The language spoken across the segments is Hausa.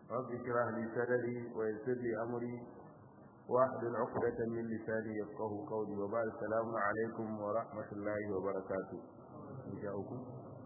رب اشرح لي صدري ويسر لي أمري واحلل عقدة من لساني يفقه قولي وبعد السلام عليكم ورحمة الله وبركاته إن شاءكم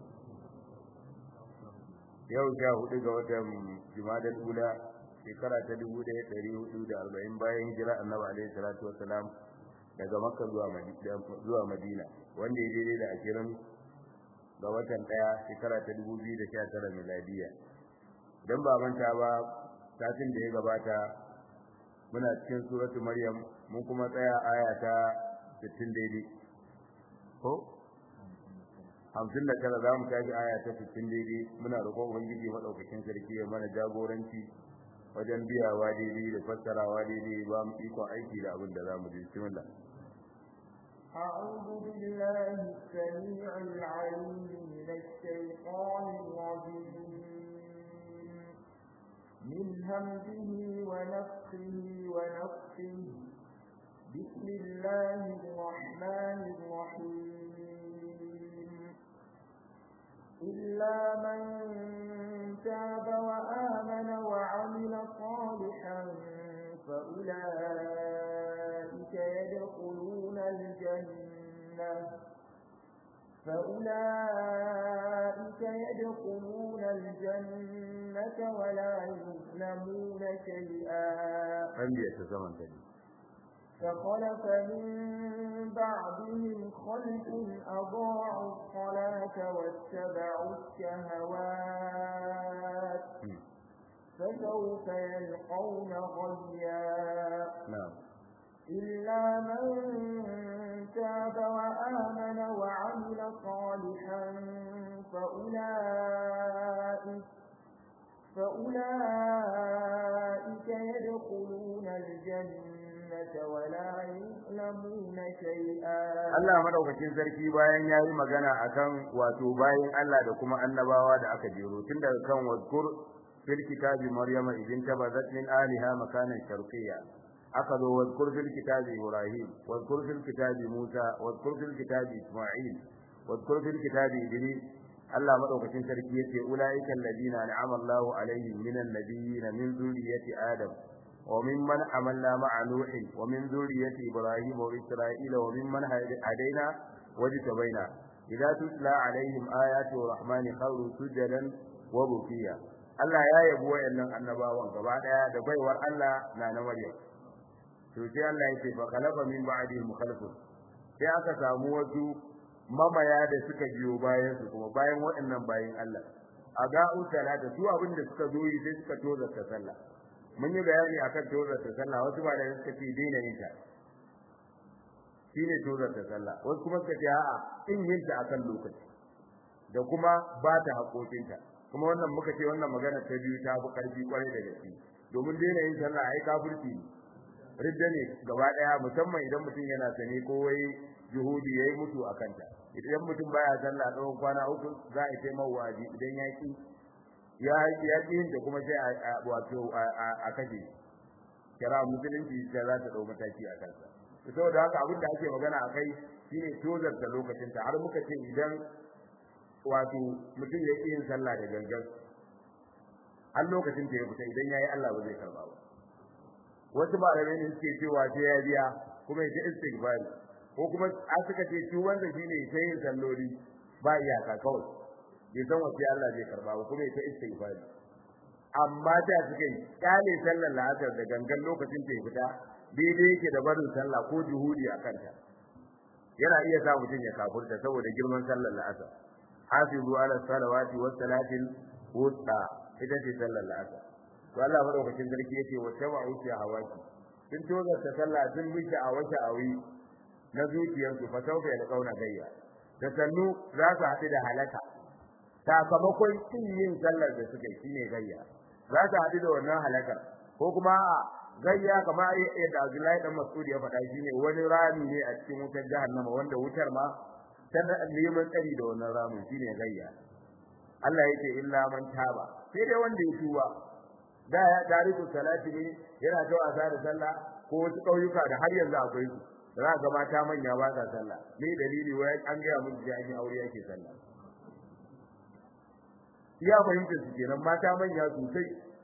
yau sha hudu ga watan jumadal ula shekara ta dubu ɗaya ɗari hudu da arba'in bayan hijira annabi alaihi salatu wassalam daga makka zuwa madina wanda ya daidai da ashirin ga watan ɗaya shekara ta dubu biyu da sha tara miladiya don ba manta ba satin da ya gabata muna cikin suratu maryam mun kuma tsaya aya ta sittin daidai ko hamsin da tara za mu tashi aya ta sittin daidai muna roƙon ubangiji maɗaukakin sarki ya mana jagoranci wajen biyawa daidai da fassarawa daidai ba mu ikon aiki da abin da za mu ji bismillah أعوذ بالله السميع العليم من الشيطان الرجيم من همزه ونفخه ونفخه بسم الله الرحمن الرحيم إلا من تاب وآمن وعمل صالحا فأولئك يدخلون الجنة فأولئك يدخلون الجنة ولا يظلمون شيئا عندي يتزمن تاني فخلف من بعدهم خلف أضاعوا الصلاة واتبعوا الشهوات فسوف يلقون غيا نعم إلا من تاب وآمن وعمل صالحا فأولئك فأولئك يدخلون الجنة ولا يظلمون شيئا Allah madaukakin sarki bayan yayi magana akan wato bayan Allah da kuma annabawa da aka jero tun daga kan wadkur fil kitabi maryama idin tabazat min aliha makanan sharqiyya aka zo wadkur fil kitabi ibrahim wadkur fil kitabi musa wadkur fil kitabi isma'il wadkur fil kitabi idris Allah madaukakin sarki yace ulaiikal ladina an'ama Allahu alaihim minan nabiyyin min zurriyyati adam wa mimman amalna ma'a nuh wa min zurriyyati ibrahim wa isra'ila wa mimman hadaina wajtabaina idza tutla alaihim ayatu rahmani kharu sujadan wa bukiya Allah ya yabo wayannan annabawan gaba daya da baiwar Allah na na Maryam to sai Allah ya ce fa khalafa min ba'di mukhalifun sai aka samu wasu mamaya da suka biyo bayan su kuma bayan waɗannan bayin Allah aga'u salata su abin da suka zo yi sai suka toza ta sallah mun yi bayani akan toza ta sallah wasu ba da suka ce daina yin ta shine toza ta sallah wasu kuma suka ce a'a in yin ta akan lokaci da kuma ba ta haƙoƙinta kuma wannan muka ce wannan magana ta biyu ta fi ƙarfi kwarai da gaske domin daina yin sallah ai kafirci ne ridda ne gaba daya musamman idan mutum yana sane ko wai juhudi yayi mutu akan ta idan mutum baya sallah tsawon kwana uku za a taimaka waji idan ya ki ya ya ki da kuma sai a wato a kaje kira musulunci da za ta dau mataki a kansa saboda haka abin da ake magana akai shine tozar da lokacin ta har muka ce idan wato mutum ya ki yin sallah da gangan har lokacin ta ya fita idan yayi Allah ba zai karba ba wasu malamai ne suke cewa sai ya biya kuma ya istighfari ko kuma a suka ce shi wanda shine ya yin salloli ba iyaka kawai bai san wace Allah zai karba ba kuma ya istighfari amma da suka yi kyale sallar la'asar da gangan lokacin ta ya fita daidai yake da barin sallah ko juhudi a kanta yana iya sa mutum ya kafurta saboda girman sallar la'asar hafizu ala salawati was salatil wusta ita ce sallar la'asar to Allah madaukakin sarki yace wa tabu fi hawaki sun toza ta sallah sun bi a wata awi na zuciyarsu fa sauka ya kauna gayya da sannu za su haɗu da halaka sakamakon kin yin sallar da suka yi shine gayya za su haɗu da wannan halakar ko kuma gayya kamar yadda Abdullahi dan Mas'ud ya faɗa shine wani rami ne a cikin wutar jahannama wanda wutar ma tana neman tsari da wannan ramin shine gayya Allah yake illa man taba sai dai wanda ya tuba da ya tariku salati ne yana ta wasa da sallah ko wasu kauyuka da har yanzu akwai su za ga mata manya ba sa sallah me dalili wai an ga mun ji an yi aure yake sallah ya fahimta su kenan mata manya sosai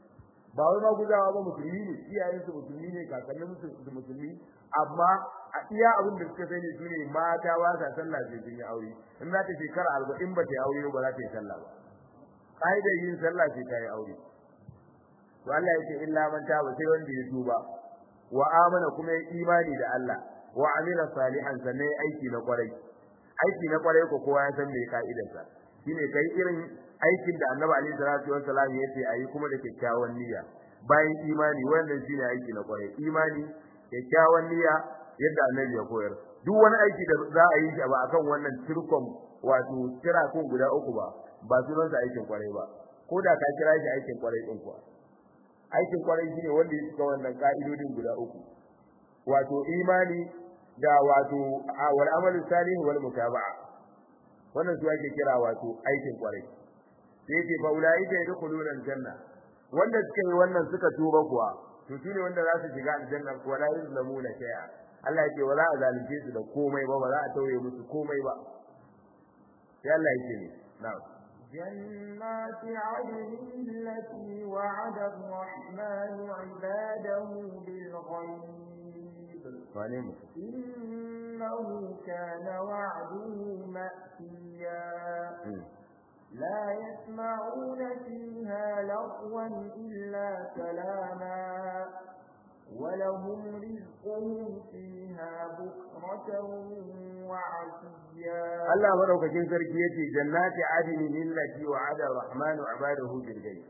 ba wai ma gudawa ba musulmi ne iyayen su musulmi ne kakannin su musulmi amma a iya abin da suka sani su ne mata ba sa sallah sai sun yi aure in za ta shekara arba'in ba ta yi aure ba za ta yi sallah ba ƙa'idar yin sallah sai ta yi aure to Allah ya ce illa man taba sai wanda ya tuba wa amana kuma ya imani da Allah wa amila salihan sannan aiki na kwarai aiki na kwarai ko kowa ya san me ka'idarsa shine kai irin aikin da Annabi alaihi salatu wassalam ya ce ayi kuma da kyakkyawan niyya bayan imani wannan shine aiki na kwarai imani kyakkyawan niyya yadda Annabi ya koyar duk wani aiki da za a yi shi ba akan wannan turkon wato kira kun guda uku ba ba sunansa aikin kwarai ba ko da ka kira shi aikin kwarai din kuwa aikin kwarai shine wanda ya cika wannan ka'idodin guda uku wato imani da wato wal amalu salih wal mutaba'a wannan su ake kira wato aikin kwarai sai yake fa ulaika yadkhuluna aljanna wanda suka yi wannan suka tuba kuwa to shine wanda za su shiga aljanna kuwa la yuzlamuna shay'a Allah yake wala a zalunce su da komai ba ba za a tauye musu komai ba sai Allah yake ne na'am جنات عدن التي وعد الرحمن عباده بالغيب إنه كان وعده مأتيا لا يسمعون فيها لغوا إلا سلاما ولهم رزقهم فيها بكرة وعشيا Allah madaukakin sarki yace jannati adini lillati wa'ada ar-rahmanu 'ibadahu bil ghaib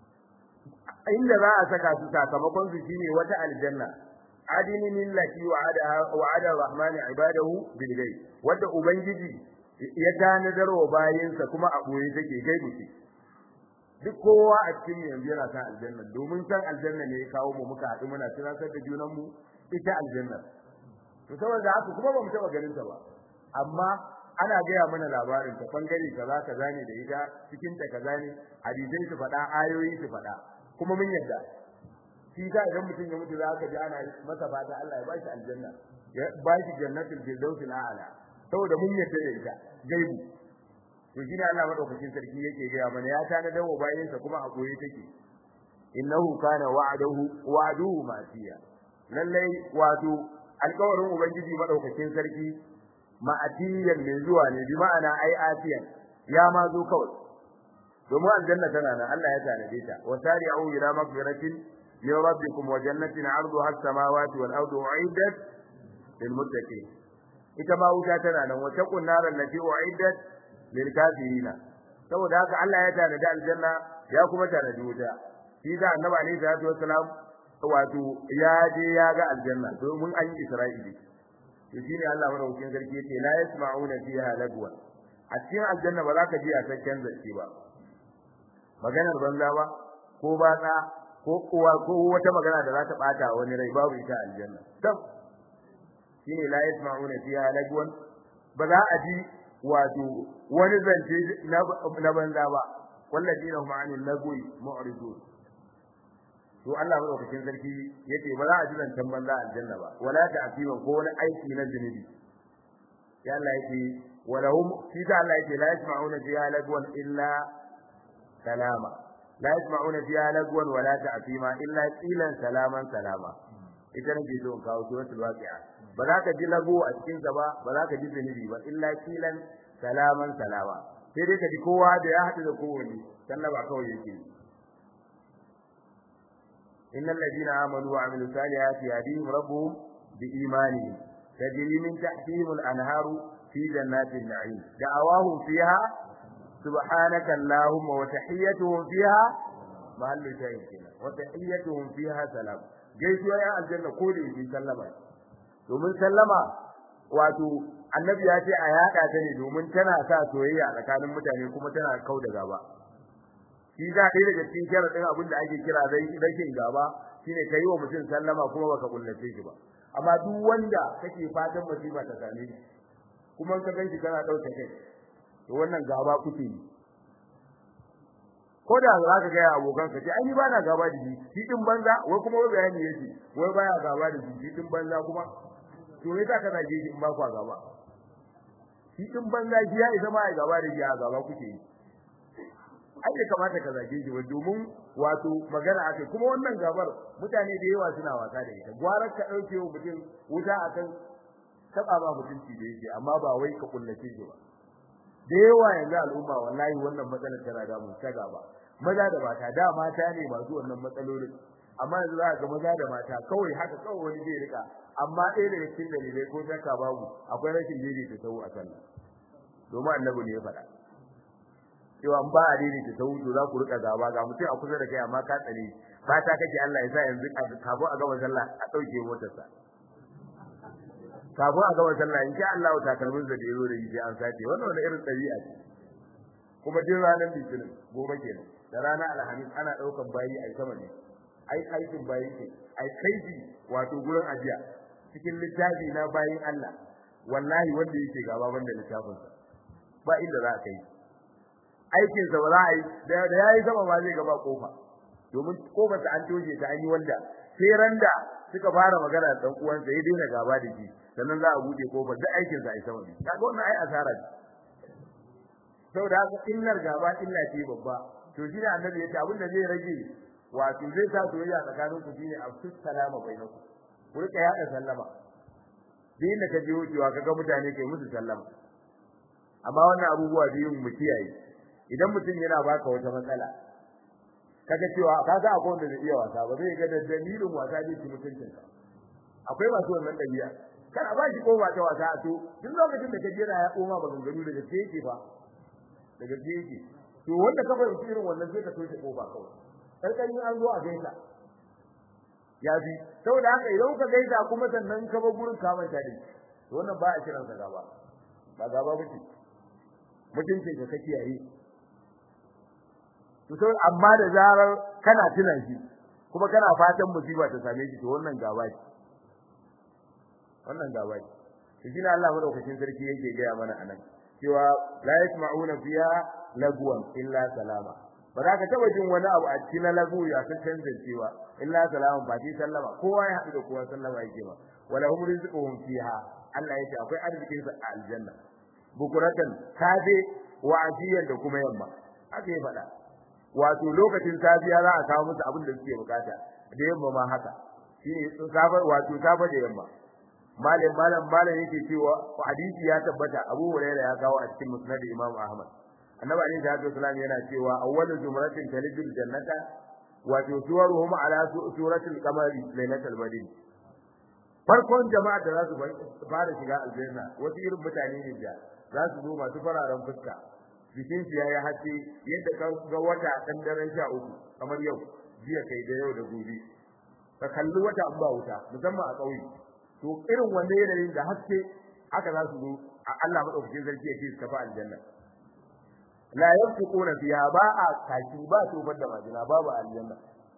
inda za a saka su sakamakon su shine wata aljanna adini lillati wa'ada wa'ada ar-rahmanu 'ibadahu bil ghaib wanda ubangiji ya tanadar wa bayinsa kuma a boye take gaibu ce duk kowa a cikin yanzu yana san aljanna domin san aljanna ne ya kawo mu muka haɗu muna tunatar da junan mu ita aljanna to saboda haka kuma ba mu taɓa ganin ta ba amma ana gaya mana labarin ta bangare kaza kaza ne da ita cikin ta kaza ne hadisai su faɗa ayoyi su faɗa kuma mun yadda shi ka idan mutum ya mutu za ka ji ana masa fata Allah ya ba shi aljanna ya ba shi jannatul firdaus al'ala saboda mun yadda da ita gaibu to shine Allah madaukakin sarki yake gaya mana ya tana dawo bayin sa kuma a koye take innahu kana wa'aduhu wa'aduhu masiya lallai wato alƙawarin ubangiji madaukakin sarki ma'atiyan mai zuwa ne bi ma'ana ai atiyan ya ma zo kawai domin aljanna tana nan Allah ya tanade ta wa sari'u ila maghfiratin min rabbikum wa jannatin 'arduha as-samawati wal ardu u'iddat lil muttaqin ita ma wuta tana nan wa taqun naran lati u'iddat lil kafirina saboda haka Allah ya tanade aljanna ya kuma tanade wuta shi da annabi alaihi salatu wassalam wato ya je ya ga aljanna domin an yi isra'ili to shine Allah madaukakin sarki yace la yasma'una fiha lagwa a cikin aljanna ba za ka ji a sakken zance ba maganar banza ba ko batsa ko kuwa ko wata magana da za ta bata wani rai babu ita aljanna tab shine la yasma'una fiha lagwan ba za a ji wato wani zance na banza ba walladina hum 'anil lagwi mu'ridun to Allah madaukakin sarki yace ba za a ji zancen banza aljanna ba wala ta'fima ko wani aiki na zunubi ya Allah yake walahum shi da Allah yake la yasma'una fiha lagwan illa salama la yasma'una fiha lagwan wala ta'fima illa qilan salaman salama ita ne so in kawo suratul waqi'a ba za ka ji lago a cikin sa ba ba za ka ji zunubi ba illa qilan salaman salama sai dai ka ji kowa da ya haɗu da kowanne sallaba kawai yake yi إن الذين آمنوا وعملوا الصالحات يهديهم ربهم بإيمانهم تجري من تحتهم الأنهار في جنات النعيم دعواهم فيها سبحانك اللهم وتحيتهم فيها محل شاهد كنا وتحيتهم فيها سلام gaisuwa ya aljanna ko da yake sallama domin sallama wato annabi ya ce a yaka ta ne domin tana sa soyayya tsakanin mutane kuma tana kau da gaba shi za ɗaya daga cikin sharaɗin abin da ake kira rashin gaba shine ka yi wa mutum sallama kuma baka kullace shi ba amma duk wanda kake fatan musiba ta same shi kuma ka ganshi kana ɗauke kai to wannan gaba kuke yi ko da za ka gaya abokan ka ce ai ni ba na gaba da shi shi din banza wai kuma wai bayani yake wai baya gaba da shi shi din banza kuma to me za ka zage shi in ba kwa gaba shi din banza shi ya isa ma ya gaba da shi a gaba kuke yi ai bai kamata ka zage shi ba domin wato magana ake kuma wannan gabar mutane da yawa suna wasa da ita gwarar ka dauke wa mutum wuta akan taba ba mutunci da yake amma ba wai ka kullace shi ba da yawa yanzu al'umma wallahi wannan matsalar tana da mu ta gaba maza da mata da mata ne masu wannan matsalolin amma yanzu za ga maza da mata kawai haka kawai wani zai rika amma ɗaya daga cikin dalilai ko shakka babu akwai rashin daidaita sahu a sallah domin annabi ne ya faɗa cewa ba a daidaita sahu to za ku rika gaba ga mutum a kusa da kai amma ka tsare fata kake Allah ya sa yanzu kafin a gama sallah a ɗauke motarsa kafin a gama sallah in sha Allah takalmin da yazo da yi sai an sace wannan wani irin ɗabi'a ce kuma din ranar litinin gobe kenan da ranar alhamis ana ɗaukan bayi a sama ne ai aikin bayi ce ai kaiji wato gurin ajiya cikin littafi na bayin Allah wallahi wanda yake gaba banda littafin sa ba inda za ka yi aikin sa ba za a yi da yayi sama ba zai gaba kofa domin kofar ta an toje ta an yi wanda sai randa suka fara magana da dan uwansa ya daina gaba da shi sannan za a bude kofar duk aikin sa ai sama ne kaga wannan ai asara ce saboda haka illar gaba illa ce babba to shi ne annabi ya ce abin da zai rage wato zai sa soyayya tsakanin ku shine afsus salama bainakum ku rika yada sallama din da ka je wucewa kaga mutane kai musu sallama amma wannan abubuwa biyun mu kiyaye idan mutum yana baka wata matsala kaga cewa kaga akwai wanda zai iya wasa ba zai ga da dalilin wasa zai ci mutuncin ka akwai masu wannan dabi'a kana ba shi kowa ta wasa to duk lokacin da ka jira ya koma ba ganganu daga sai yake fa daga sai yake to wanda ka fahimci irin wannan sai ka toshe kofa kawai karkan an zo a gaisa ya bi saboda haka idan ka gaisa kuma sannan ka bar gurin ka manta dai to wannan ba a kiran sa gaba ba gaba bace mutuncin ka kake yayi to sai amma da zarar kana tuna shi kuma kana fatan musiba ta same shi to wannan gaba ce wannan gaba ce to shi ne Allah madaukakin sarki yake gaya mana anan cewa la yasma'una fiha lagwan illa salama ba za ka taba jin wani abu a cikin lagu ya san canzancewa illa salaman ba ti sallama kowa ya haɗu da kowa sallama yake ba wala hum rizquhum fiha Allah yake akwai arzikin sa a aljanna bukuratan safe wa ajiyan da kuma yamma haka ya faɗa wato lokacin safiya za a kawo musu abin da suke bukata da yamma ma haka shine safa wato safa da yamma malam malam malam yake cewa hadisi ya tabbata Abu Hurairah ya kawo a cikin Musnad Imam Ahmad annabi alaihi salatu wasallam yana cewa awwalu jumratin talidul jannata wa tuwaruhum ala suratil qamari lailatul badr farkon jama'a da za su fara shiga aljanna wasu irin mutane ne da za su zo masu fararen fuska jikin su yayi hace yadda ka ga wata dan daren sha uku kamar yau jiya kai da yau da gobe ka kalli wata an ba wuta musamman a ƙauye to irin wanda yanayin da haske haka za su zo Allah madaukakin sarki ya ce su tafi aljanna la yanfiquna fiha ba a kashi ba tofar da majina babu aljanna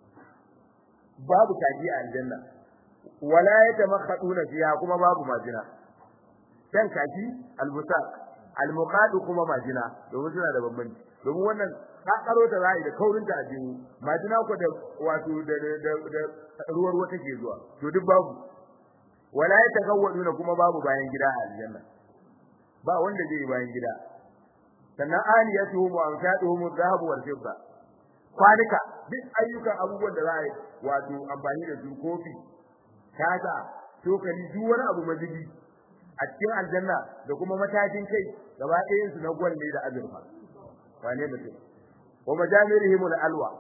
babu kaji a aljanna wala yatamakhaduna fiha kuma babu majina dan kaji albusaq almuqad kuma majina domin suna da bambanci domin wannan ka karo ta zai da kaurin ta ajiyu majina ko da wato da da ruwar wata ke zuwa to duk babu wala yatagawwaduna kuma babu bayan gida a aljanna ba wanda zai bayan gida sannan aliyatuhum wa amsaduhum adh-dhahab wal fidda kwanika duk ayyukan abubuwan da za a yi wato amfani da su kofi kaza tokali duk wani abu mazubi a cikin aljanna da kuma matakin kai gaba ɗayan su na gwalle da azurfa wane mutum wa majamirihim al-alwa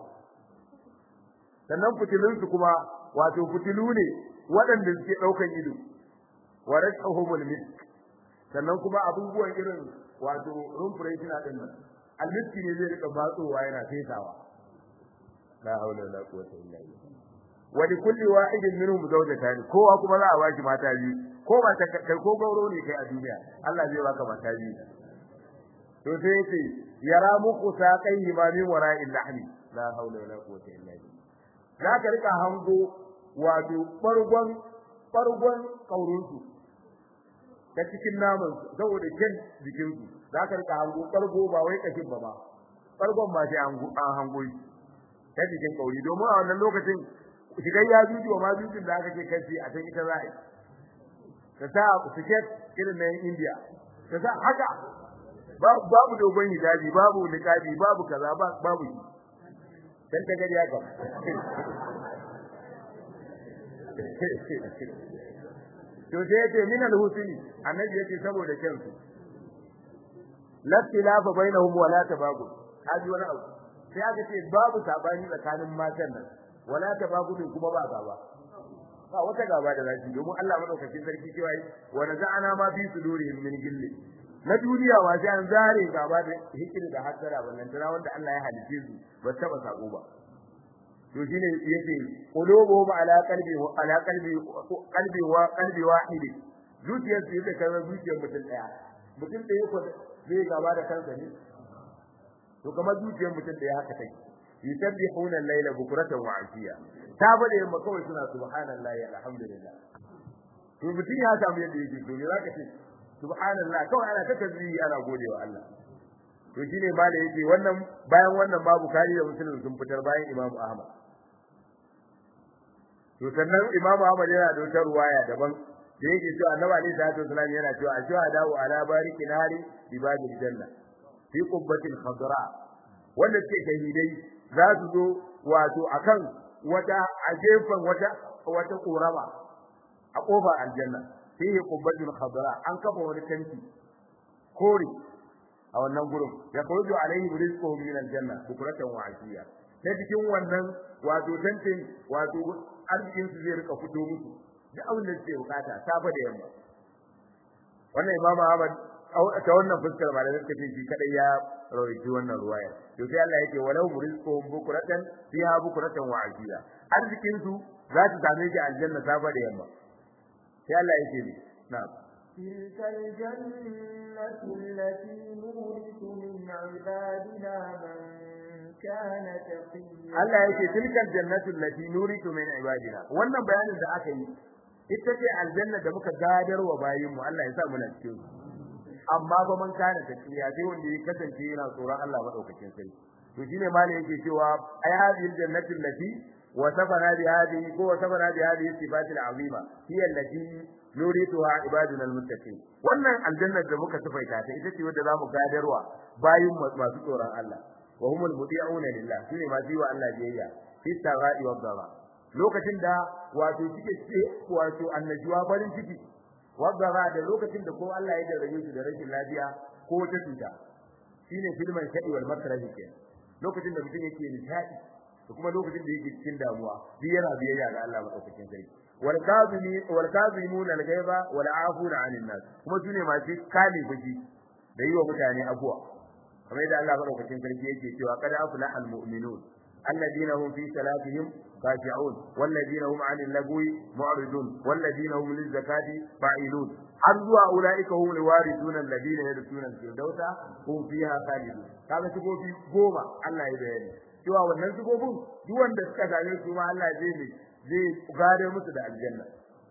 sannan fitilun su kuma wato fitilu ne waɗanda suke ɗaukan ido wa rashuhum misk sannan kuma abubuwan irin wato rumfureshina din nan almiski ne zai rika batsowa yana fesawa la haula wala quwwata illa billah wa li kulli wahidin minhum zawjatan kowa kuma za a baki mata biyu ko ba ta kai ko gauro ne kai a duniya Allah zai baka mata biyu to sai yace yara muku saqai ma min wara'il lahmi la haula wala quwwata illa billah za ka rika hango wato bargon bargon kaurunsu ta cikin naman saboda kyan jikin su za ka rika hango kargo ba wai kashin ba ba kargon ba sai an hango shi ta cikin kauri domin a wannan lokacin shigar ya juju ma jujun da aka ce kashi a can ita za'a ta sa siket irin na India ta sa haka babu dogon hijabi babu niqabi babu kaza babu shi dan ta gari haka to sai yace min al-husni annabi yace saboda kansu la tilafa bainahum wa la tabagu haji wani abu sai aka ce babu sabani tsakanin matan nan wala tabagu kuma ba gaba ba wata gaba da zaki domin Allah madaukakin sarki cewa wa naza'ana ma fi sudurihim min gilli na duniya wa sai an zare gaba da hikiri da hasara wannan tana wanda Allah ya halice su ba taba sako ba to shine yace qulubuhum ala qalbi ala qalbi qalbi wa qalbi wahid zuciyar su yake kamar zuciyar mutum daya mutum daya ko zai gaba da kansa ne to kamar zuciyar mutum daya haka take yusabbihuna al-layla bukratan wa ashiya ta bade yamma kawai suna subhanallahi alhamdulillah to mutum ya samu yadda yake to me zaka ce subhanallah kawai ana ta tasbihi ana godewa Allah to shine ma da yake wannan bayan wannan babu kari da musulmi sun fitar bayan Imam Ahmad to sannan Imam Ahmad yana da wata ruwaya daban da yake cewa Annabi Ali sallallahu alaihi wasallam yana cewa ashhadu ala bariki nari ibadil janna fi qubbatil khadra wanda suke shahidai za su zo wato akan wata a gefen wata wata korama a kofar aljanna fihi qubbatul khadra an kafa wani tanti kore a wannan gurin ya khuruju alaihi rizquhum min aljanna bukratan wa ashiya ta cikin wannan wato tantin wato arzikin su zai rika fito musu duk abin da suke bukata safa da yamma wannan imamu Ahmad ta wannan fuskar ba da suka ce shi kadai ya rawaiti wannan ruwaya to sai Allah yake walau rizquhum bukratan fiha bukratan wa ashiya arzikin su za su same shi aljanna safa da yamma sai Allah yake ne na'am تلك الجنة التي نورث من عبادنا من كان تقيا Allah yake tilkal jannatu allati nuritu min ibadina wannan bayanin da aka yi ita ce aljanna da muka gadar wa bayin mu Allah ya sa mu na cikin amma ba man kana taqiya sai wanda ya kasance yana tsoron Allah madaukakin sai to shine malai yake cewa ay hadhihi jannatu allati وصفنا بهذه هو وصفنا بهذه الصفات العظيمه هي التي نريدها عبادنا المتقين wannan aljannar da muka sifaita ta ita ce wadda zamu gadarwa bayin masu tsoron Allah wa humul mudi'una lillah shine masu yi wa Allah biyayya fi sarai wa dara lokacin da wato suke ce wato annajuwa farin ciki wa dara da lokacin da ko Allah ya jarrabe su da rashin lafiya ko ta cuta shine filman shadi wal makrahi kenan lokacin da mutum yake nishadi da kuma lokacin da yake cikin damuwa duk yana biyayya ga Allah madaukakin sarki wal kazimi wal kazimuna al ghaiba wal afuna 'anil nas kuma sune masu kale fushi da yi wa mutane abuwa kamar yadda Allah madaukakin sarki yake cewa qad aflaha al mu'minun alladhina hum fi salatihim khashi'un walladhina hum 'anil lagwi mu'ridun walladhina hum liz zakati fa'ilun har zuwa ulaika hum alwarithun alladhina yadkhuluna al-firdausa hum fiha khalidun kaga sigofi goma Allah ya bayani cewa wannan sigobin duk wanda suka same su ma Allah zai ne zai gare musu da aljanna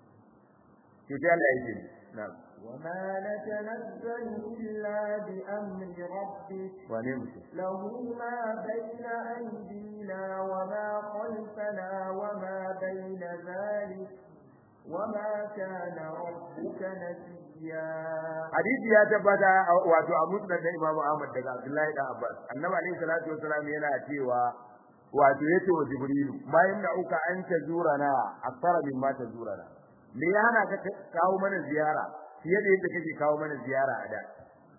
to sai Allah ya ce na'am وما نتنزل إلا بأمر ربك wane له ما بين أيدينا وما خلفنا وما بين ذلك وما كان ربك نسيا hadisi ya tabbata wato a musnad da Imam Ahmad daga Abdullahi da Abbas annabi alaihi salatu wasalam yana cewa wato yace wa Jibrilu bayan da uka an ta zurana akthara mimma ta zurana me ya hana ka kawo mana ziyara fiye da yadda kake kawo mana ziyara a da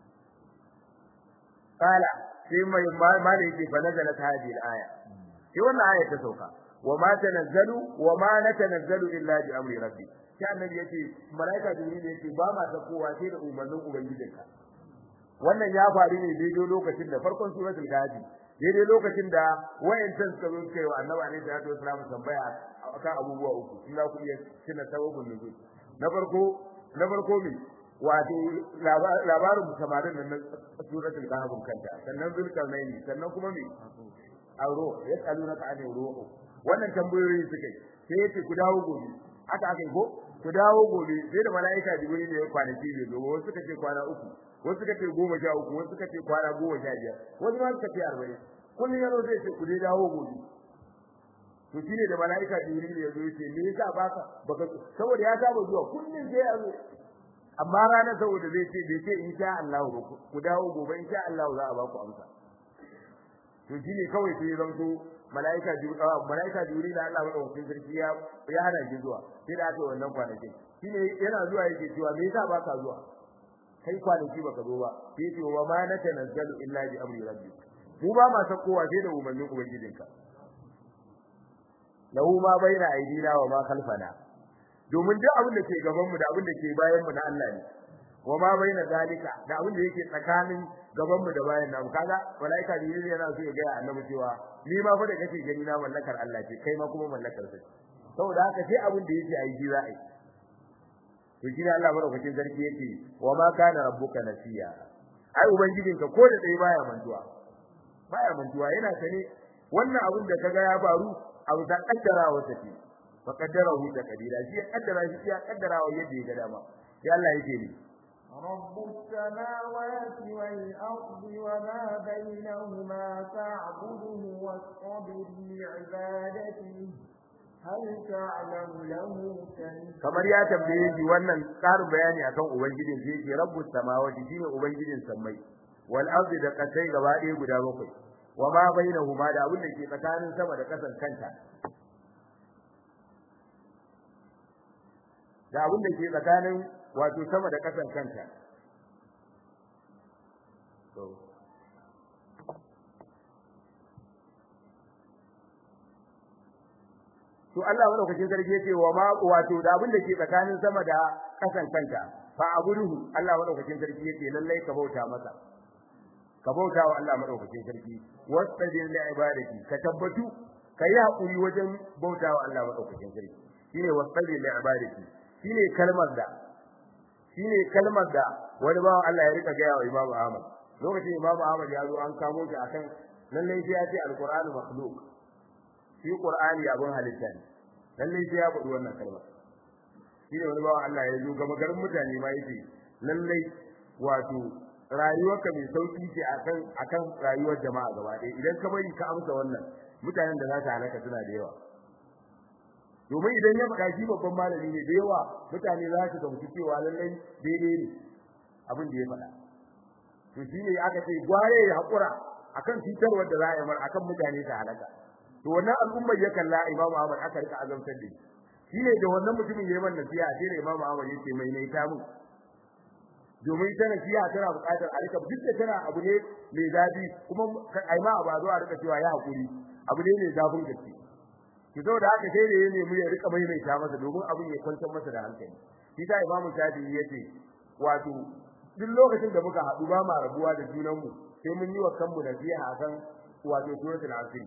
kala sai mai mala yake fa nazalat hadhihi al-aya sai wannan aya ta sauka wa ma tanazzalu wa ma natanazzalu illa bi amri rabbi sai annabi yace malaika jibril yace ba ma ta kowa sai da umarnin ubangijinka wannan ya faru ne daidai lokacin da farkon suratul gadi daidai lokacin da wayancan suka zo kai wa annabi alaihi salatu wasallam tambaya akan abubuwa uku in za ku iya tuna sababin nuzul na farko na farko me wato labarin samarin nan na suratul kahf kanta sannan zulkarnaini sannan kuma me auro yasalunaka an ruhu wannan tambayoyi suka yi sai yace ku dawo gobe haka aka yi ko ku dawo gobe sai da malaika jibril ne ya kwanaki ne gobe wasu suka ce kwana uku wasu suka ce goma sha uku wasu suka ce kwana goma sha biyar wasu ma suka ce arba'in kullum yaro zai ce ku dai dawo gobe to shine da malaika jibril ya zo yace me yasa baka baka saboda ya saba zuwa kullum sai ya zo amma ranar saboda zai ce bai ce insha Allah ku dawo gobe insha Allah za a ba ku amsa to shine kawai sai zanto malaika malaika juri da Allah madaukakin sarki ya ya hana shi zuwa sai da aka wannan kwanakin shine yana zuwa yake cewa me yasa baka zuwa kai kwanaki baka zo ba sai ce wa ma natanazzalu illa bi amri rabbik mu ba ma sakowa sai da umarnin ubangijinka lahu ma baina aidina wa ma khalfana domin duk abin da ke gaban mu da abin da ke bayan mu na Allah ne wa ma baina zalika da abin da yake tsakanin gaban mu da bayan namu kaga malaika jibril yana so ya ga annabi cewa ni ma fa da kake gani na mallakar Allah ce kai ma kuma mallakar sa saboda haka sai abin da yake ayi za a yi to shi ne Allah madaukakin sarki yake wa ma kana rabbuka nasiya ai ubangijinka ko da dai baya mantuwa baya mantuwa yana sane wannan abin da kaga ya faru abu da kaddara wata ce fa kaddarahu da kadira shi ya kaddara shi ya kaddara wa yadda ya ga dama sai Allah yake ni رب السماوات والأرض وما بينهما فاعبده واصطبر لعبادته هل تعلم له سميا kamar ya tambaye shi wannan karin bayani akan ubangijin sai yake rabbus samawati shine ubangijin sammai wal ardi da kasai gaba ɗaya guda bakwai wa ma bainahuma da abin da ke tsakanin sama da kasan kanta da abin da ke tsakanin wato sama da kasan kanta to to Allah madaukakin sarki yace wa ma wato da abin da ke tsakanin sama da kasan kanta fa abuduhu Allah madaukakin sarki yace lallai ka bauta masa ka bauta wa Allah madaukakin sarki wastajin li ibadati ka tabbatu kai hakuri wajen bauta wa Allah madaukakin sarki shine wastajin li ibadati shine kalmar da shine kalmar da wani bawan Allah ya rika gaya wa Imam Ahmad lokacin Imam Ahmad ya zo an kamo shi akan lallai sai ya ce alqur'anu makhluq shi qur'ani abun halitta ne lallai sai ya faɗi wannan kalmar shine wani bawan Allah ya zo gama garin mutane ma yake lallai wato rayuwarka mai sauki ce akan akan rayuwar jama'a gaba ɗaya idan ka bari ka amsa wannan mutanen da za ta halaka suna da yawa domin idan ya faɗa shi babban malami ne da yawa mutane za su gamsu cewa lallai daidai ne abin da ya faɗa to shine aka ce gware ya haƙura akan cutarwar da za a yi mar akan mutane ta halaka to wannan al'ummar ya kalla imamu Ahmad aka rika azamtar da shi shine da wannan mutumin yayin wannan nasiha sai da imamu Ahmad yace mai ne ta mu domin ita nasiha tana buƙatar a rika duk da tana abu ne mai zafi kuma ai ma ba zo a rika cewa ya hakuri abu ne mai zafin gaske ki zo da haka sai da ya nemi ya rika maimaita masa domin abin ya kwantar masa da hankali shi ta imamu Shafi'i yace wato duk lokacin da muka haɗu ba ma rabuwa da junanmu sai mun yi wa kanmu nasiha akan wato suratul asr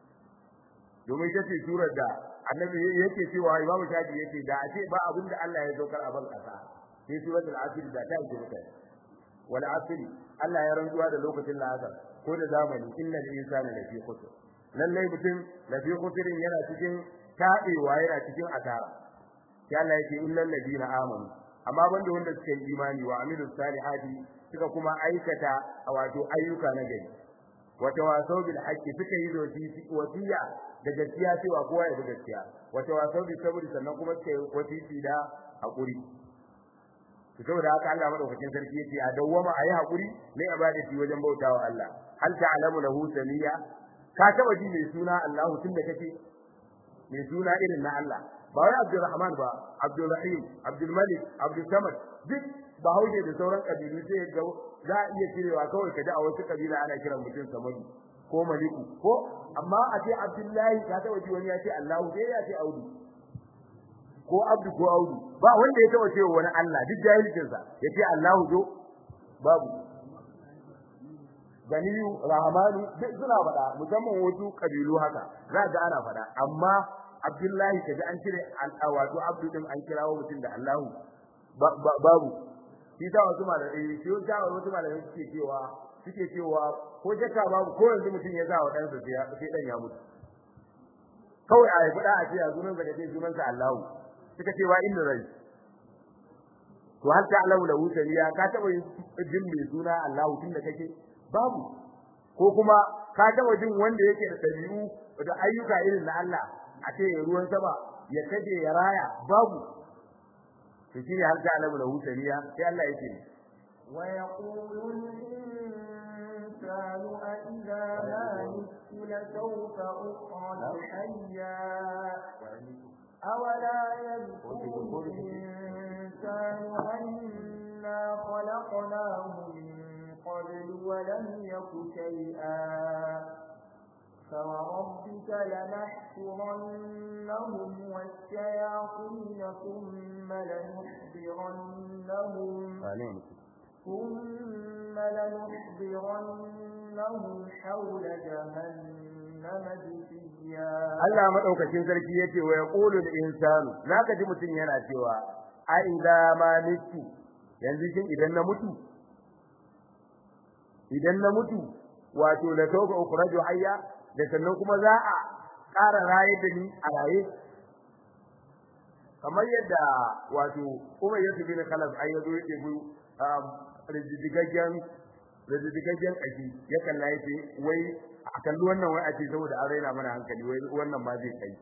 domin ita ce surar da annabi yake cewa imamu shafi yake da a ce ba abin da Allah ya saukar a ban kasa sai suratul asr da ta yi mutane wal asr Allah ya rantsuwa da lokacin la'asar ko da zamani innal insana lafi khusr lalle mutum lafi khusr yana cikin tabewa yana cikin asara sai Allah yake illal ladina amanu amma banda wanda suka yi imani wa amilus salihati suka kuma aikata wato ayyuka na gari wata wasau bil haqqi suka yi wasiya da gaskiya cewa kowa ya bi gaskiya wata wasau bil sabri sannan kuma suka yi wasiti da hakuri to saboda haka Allah madaukakin sarki yace a dawwama ayi hakuri ne ibadati wajen bautawa Allah hal ta'lamu lahu samiya ka taba ji mai suna Allah tun da kake mai suna irin na Allah ba wai Abdulrahman ba Abdulrahim Abdulmalik Abdulsamad duk ba hauje da sauran kabilu sai ga za a iya cirewa kawai kaji a wasu kabila ana kiran mutum Samadu ko Maliku ko amma a ce Abdullahi ka taba ji wani ya ce Allah sai ya ce Audu ko Abdu ko Audu ba wanda ya taba cewa wani Allah duk jahilcin sa ya ce Allahu zo babu Ganiyu Rahmanu duk suna faɗa musamman wasu kabilu haka za ga ana faɗa amma Abdullahi kaji an cire wato Abdu din an kirawo mutum da Allahu babu shi ta wasu malamai shi ta wasu malamai suke cewa suke cewa ko jaka babu ko yanzu mutum ya sa wa dan sa sai dan ya mutu kawai a yi a ce a sunan sa kace sunan sa Allahu suka ce wa inna rai to har ta Allahu lahu sariya ka taba jin mai suna Allahu tun da kake babu ko kuma ka taba jin wanda yake da dabi'u da ayyuka irin na Allah a ce ruwan sama ya kaje ya raya babu to to shine har ta alamu lahu samiya sai Allah yake ne ويقول الإنسان أإذا ما مت لسوف أخرج حيا أولا يذكر الإنسان أنا خلقناه من قبل ولم يك شيئا فوربك لنحشرنهم والشياطين ثم لنحضرنهم ثم لنحضرنهم حول جهنم جثيا Allah madaukakin sarki yace wa yaqulu al-insanu zaka ji mutun yana cewa a idza ma mitu yanzu shin idan na mutu idan na mutu wato la tawba ukhraju hayya da sannan kuma za a ƙara raye da ni a raye kamar yadda wato Umar Yusuf bin Khalaf ayyazo yake bu rijidigaggen rijidigaggen aji ya kalla yace wai a kalli wannan wai a ce saboda an raina mana hankali wai wannan ma zai kai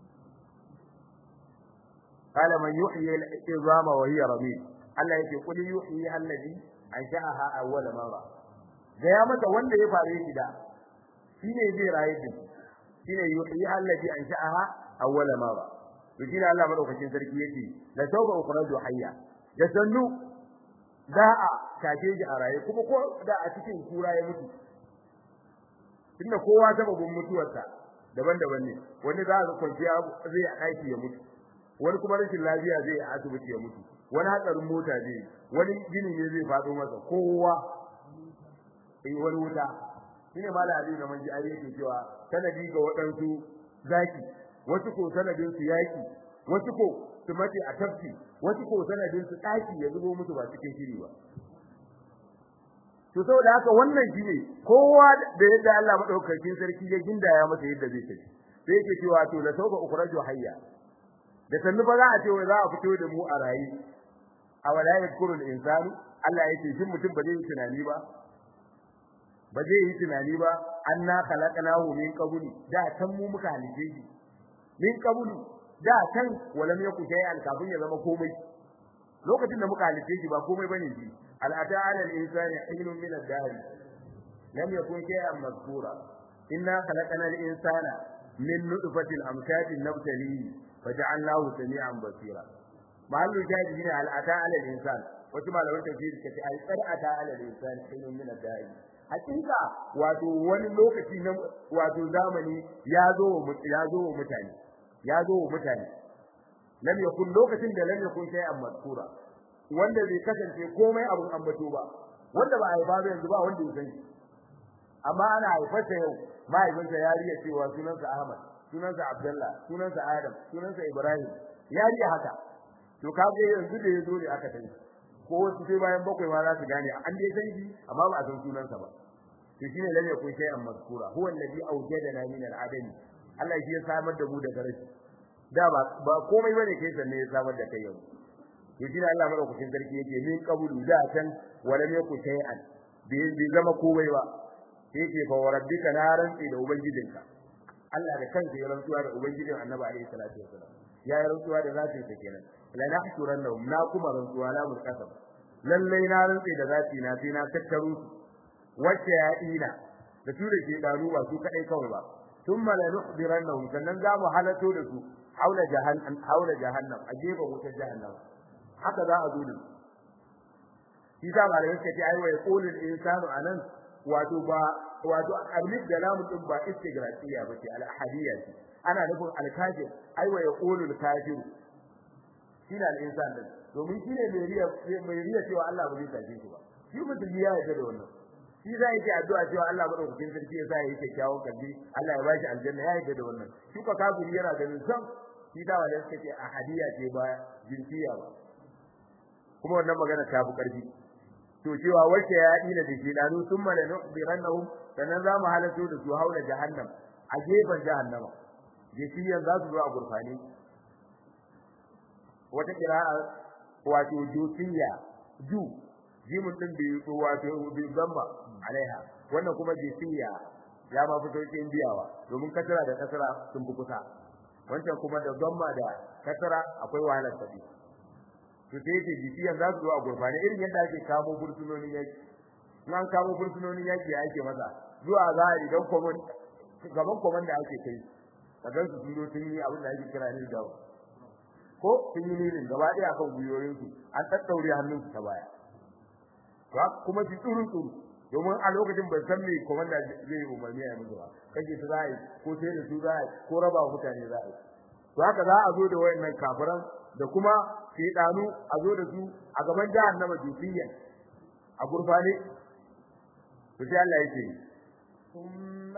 قال من يحيي العظام وهي رميم Allah yake kuli yuhyi allazi ansha'aha awwal marra da ya mata wanda ya fare shi da shine zai raye din shine yuhyi allazi ansha'aha awwal marra to shine Allah madaukakin sarki yake la tauba ukhraju hayya da sannu da a kace shi a raye kuma ko da a cikin kura ya mutu tunda kowa sababin mutuwarsa daban-daban ne wani za ka kwanciya zai aiki ya mutu wani kuma rashin lafiya zai a asibiti ya mutu wani hatsarin mota zai wani gini ne zai faɗo masa kowa eh wani wuta shine mala ali na manji ari yake cewa sanadi ga waɗansu zaki wasu ko sanadin su yaki wasu ko su mace a tafki wasu ko sanadin su daki ya zubo musu ba cikin shiri ba to saboda haka wannan shine kowa da yadda Allah madaukakin sarki ya gindaya masa yadda zai tafi sai yake cewa to la tauba ukhraju hayya da sannu ba za a ce wai za a fito da mu a rayi a wala yadkuru al-insanu Allah yake shin mutum ba zai yi tunani ba ba zai yi tunani ba anna khalaqnahu min qabli da can mu muka halice shi min qabli da can walam yaku shay'an kafin ya zama komai lokacin da muka halice shi ba komai bane shi al'ata 'ala al-insani hinun min ad-dahr lam yakun shay'an mazkura inna khalaqna al-insana min nutfatin amshajin nabtalihi faja'alnahu sami'an basira mahallu shahidi ne al'ata 'ala al-insan wato malaman tafsiri kace ai qad'ata 'ala al-insan hinun min ad-dahr hakika wato wani lokaci na wato zamani ya zo ya zo mutane ya zo mutane lam yakun lokacin da lam yakun shay'an mazkura wanda bai kasance komai abun ambato ba wanda ba a yi ba yanzu ba wanda ya san shi amma ana haifarsa yau mahaifinsa ya riya cewa sunansa Ahmad sunansa Abdullah sunansa Adam sunansa Ibrahim ya riya haka to kaga yanzu da yazo ne aka sani ko wasu sai bayan bakwai ma za su gane an dai san shi amma ba a san sunansa ba to shine lalle kun sai an maskura huwa alladhi awjadana min al-adami Allah shi ya samar da mu daga rashi da ba ba komai bane kai sanne ya samar da kai yau to shine Allah madaukakin sarki yake min qabulu da can walam yaku shay'an bi zama komai ba yake fa rabbika na rantsi da ubangijinka Allah da kansa ya rantsuwa da ubangijin Annabi alaihi salatu wasallam ya yi rantsuwa da zatin sa kenan la nahsurannahum na kuma rantsuwa la mulkasab lalle na rantsi da zati na sai na tattaro su wacce ya ina da su da ke daru ba su kadai kawai ba thumma la nuhdirannahum sannan za mu halato da su haula jahannam haula jahannam a gefen wutar jahannam haka za a zo da shi da malamai suka ce ai wa yaqulul insanu anan wato ba wato alif da lam din ba istigrafiya bace al ahadiyya ce ana nufin al kafir ai wa yaqulul kafir shine al insan din domin shine mai riya mai riya cewa Allah ba zai tafi shi ba shi mutum ya yarda da wannan shi za yake addu'a cewa Allah madaukakin sarki ya sa yake kyakkyawan kalbi Allah ya bashi aljanna ya yarda da wannan shi ko kafiri yana ganin san shi da wanda suka ce ahadiyya ce ba jinsiya ba kuma wannan magana ta fi karfi to cewa wace ya ina da shi danu summa la nuhdirannahum sannan za mu halato da su haula jahannam a gefen jahannama jisiyan za su zo a gurfani wata kira'a wato jusiya ju jimun din bi wato bi zamma alaiha wannan kuma jisiya ya ma fito cikin biyawa domin kasara da kasara sun fi kusa wancan kuma da zamma da kasara akwai wahalar tafi to sai ce jifiyan za su zo a gurfane irin yadda ake kamo fursunonin yaki nan kamo fursunonin yaki ya ake masa zuwa za a idan komon gaban komon da ake kai a gan su sun zo sun yi abin da ake kira ne da ko sun yi nilin gaba ɗaya kan gwiwoyinsu an ɗaɗɗaure hannunsu ta baya to kuma su tsuru tsuru domin a lokacin ban san me komanda zai umarni a musu ba kaje su za a yi ko sai da su za a yi ko raba wa mutane za a yi to haka za a zo da wayannan kafiran da kuma shedanu a zo da su a gaban jahannama jufiyan a gurfane to sai Allah yake ثم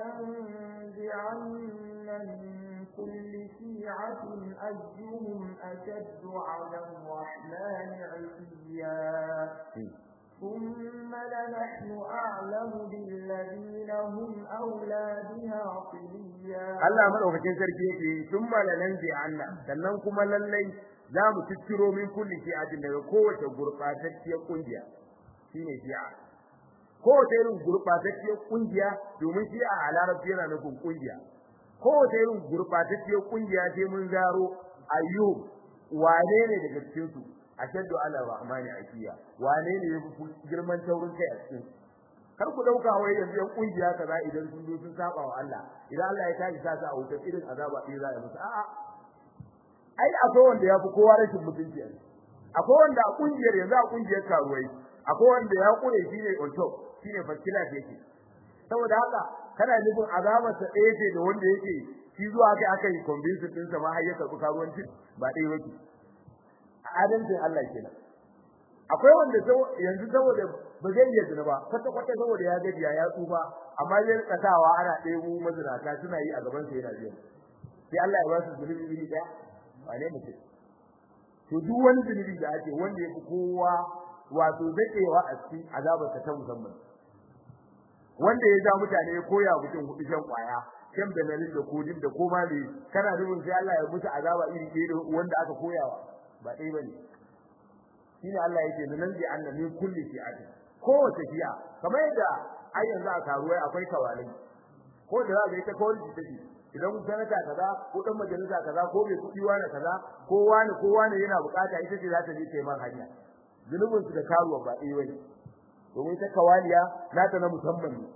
لننزعن من كل شيعة أيهم أشد على الرحمن عتيا ثم لنحن أعلم بالذين هم أولى بها صليا Allah madaukakin sarki yake sun malalan bi anna sannan kuma lallai za mu cicciro min kulli shi'atin daga kowace gurbatacciyar kungiya shine shi'a kowace irin gurbatacciyar kungiya domin shi'a a larabci yana nufin kungiya kowace irin gurbatacciyar kungiya sai mun zaro ayyub wane ne daga cikin su ashaddu ala rahmani akiya wane ne yafi girman taurin kai a cikin kar ku dauka wai yanzu yan kungiya kaza idan sun zo sun saba wa Allah idan Allah ya tashi sa a wutar irin azaba ɗaya za a musu a'a ai akwai wanda ya fi kowa rashin mutunci akwai wanda a kungiyar yanzu a kungiyar karuwai akwai wanda ya kure shine on top shine fakila yake saboda haka kana nufin azabar sa ɗaya ce da wanda yake shi zuwa kai aka yi convince din sa ma har ya karɓi karuwanci ba ɗaya yake adalcin Allah kenan akwai wanda yanzu saboda ba zai yi zina ba kwata kwata saboda ya gaji ya tsufa amma zai tsakawa ana ɗebo mazinata suna yi a gaban sa yana biyan sai Allah ya ba su zunubi iri ɗaya wane mutum to duk wani zunubi da ake wanda ya fi kowa wato daɗewa a cikin azabar ta musamman wanda ya ja mutane ya koya mutum hudu shan kwaya shan benalin da kodin da koma ne kana nufin sai Allah ya musu azaba iri ɗaya wanda aka koyawa ba ɗaya bane shine Allah yake nan bi anna min kulli shi'ati kowace shi'a kamar yadda ai yanzu a karuwai akwai kawalai ko da za ka yi ta kawai take idan sanata kaza ko dan majalisa kaza ko bai kudi wani kaza ko wani ko wani yana bukata ita ce za ta je ta yi man hanya zulubin su da karuwa ba ɗaya bane domin ta kawaliya nata na musamman ne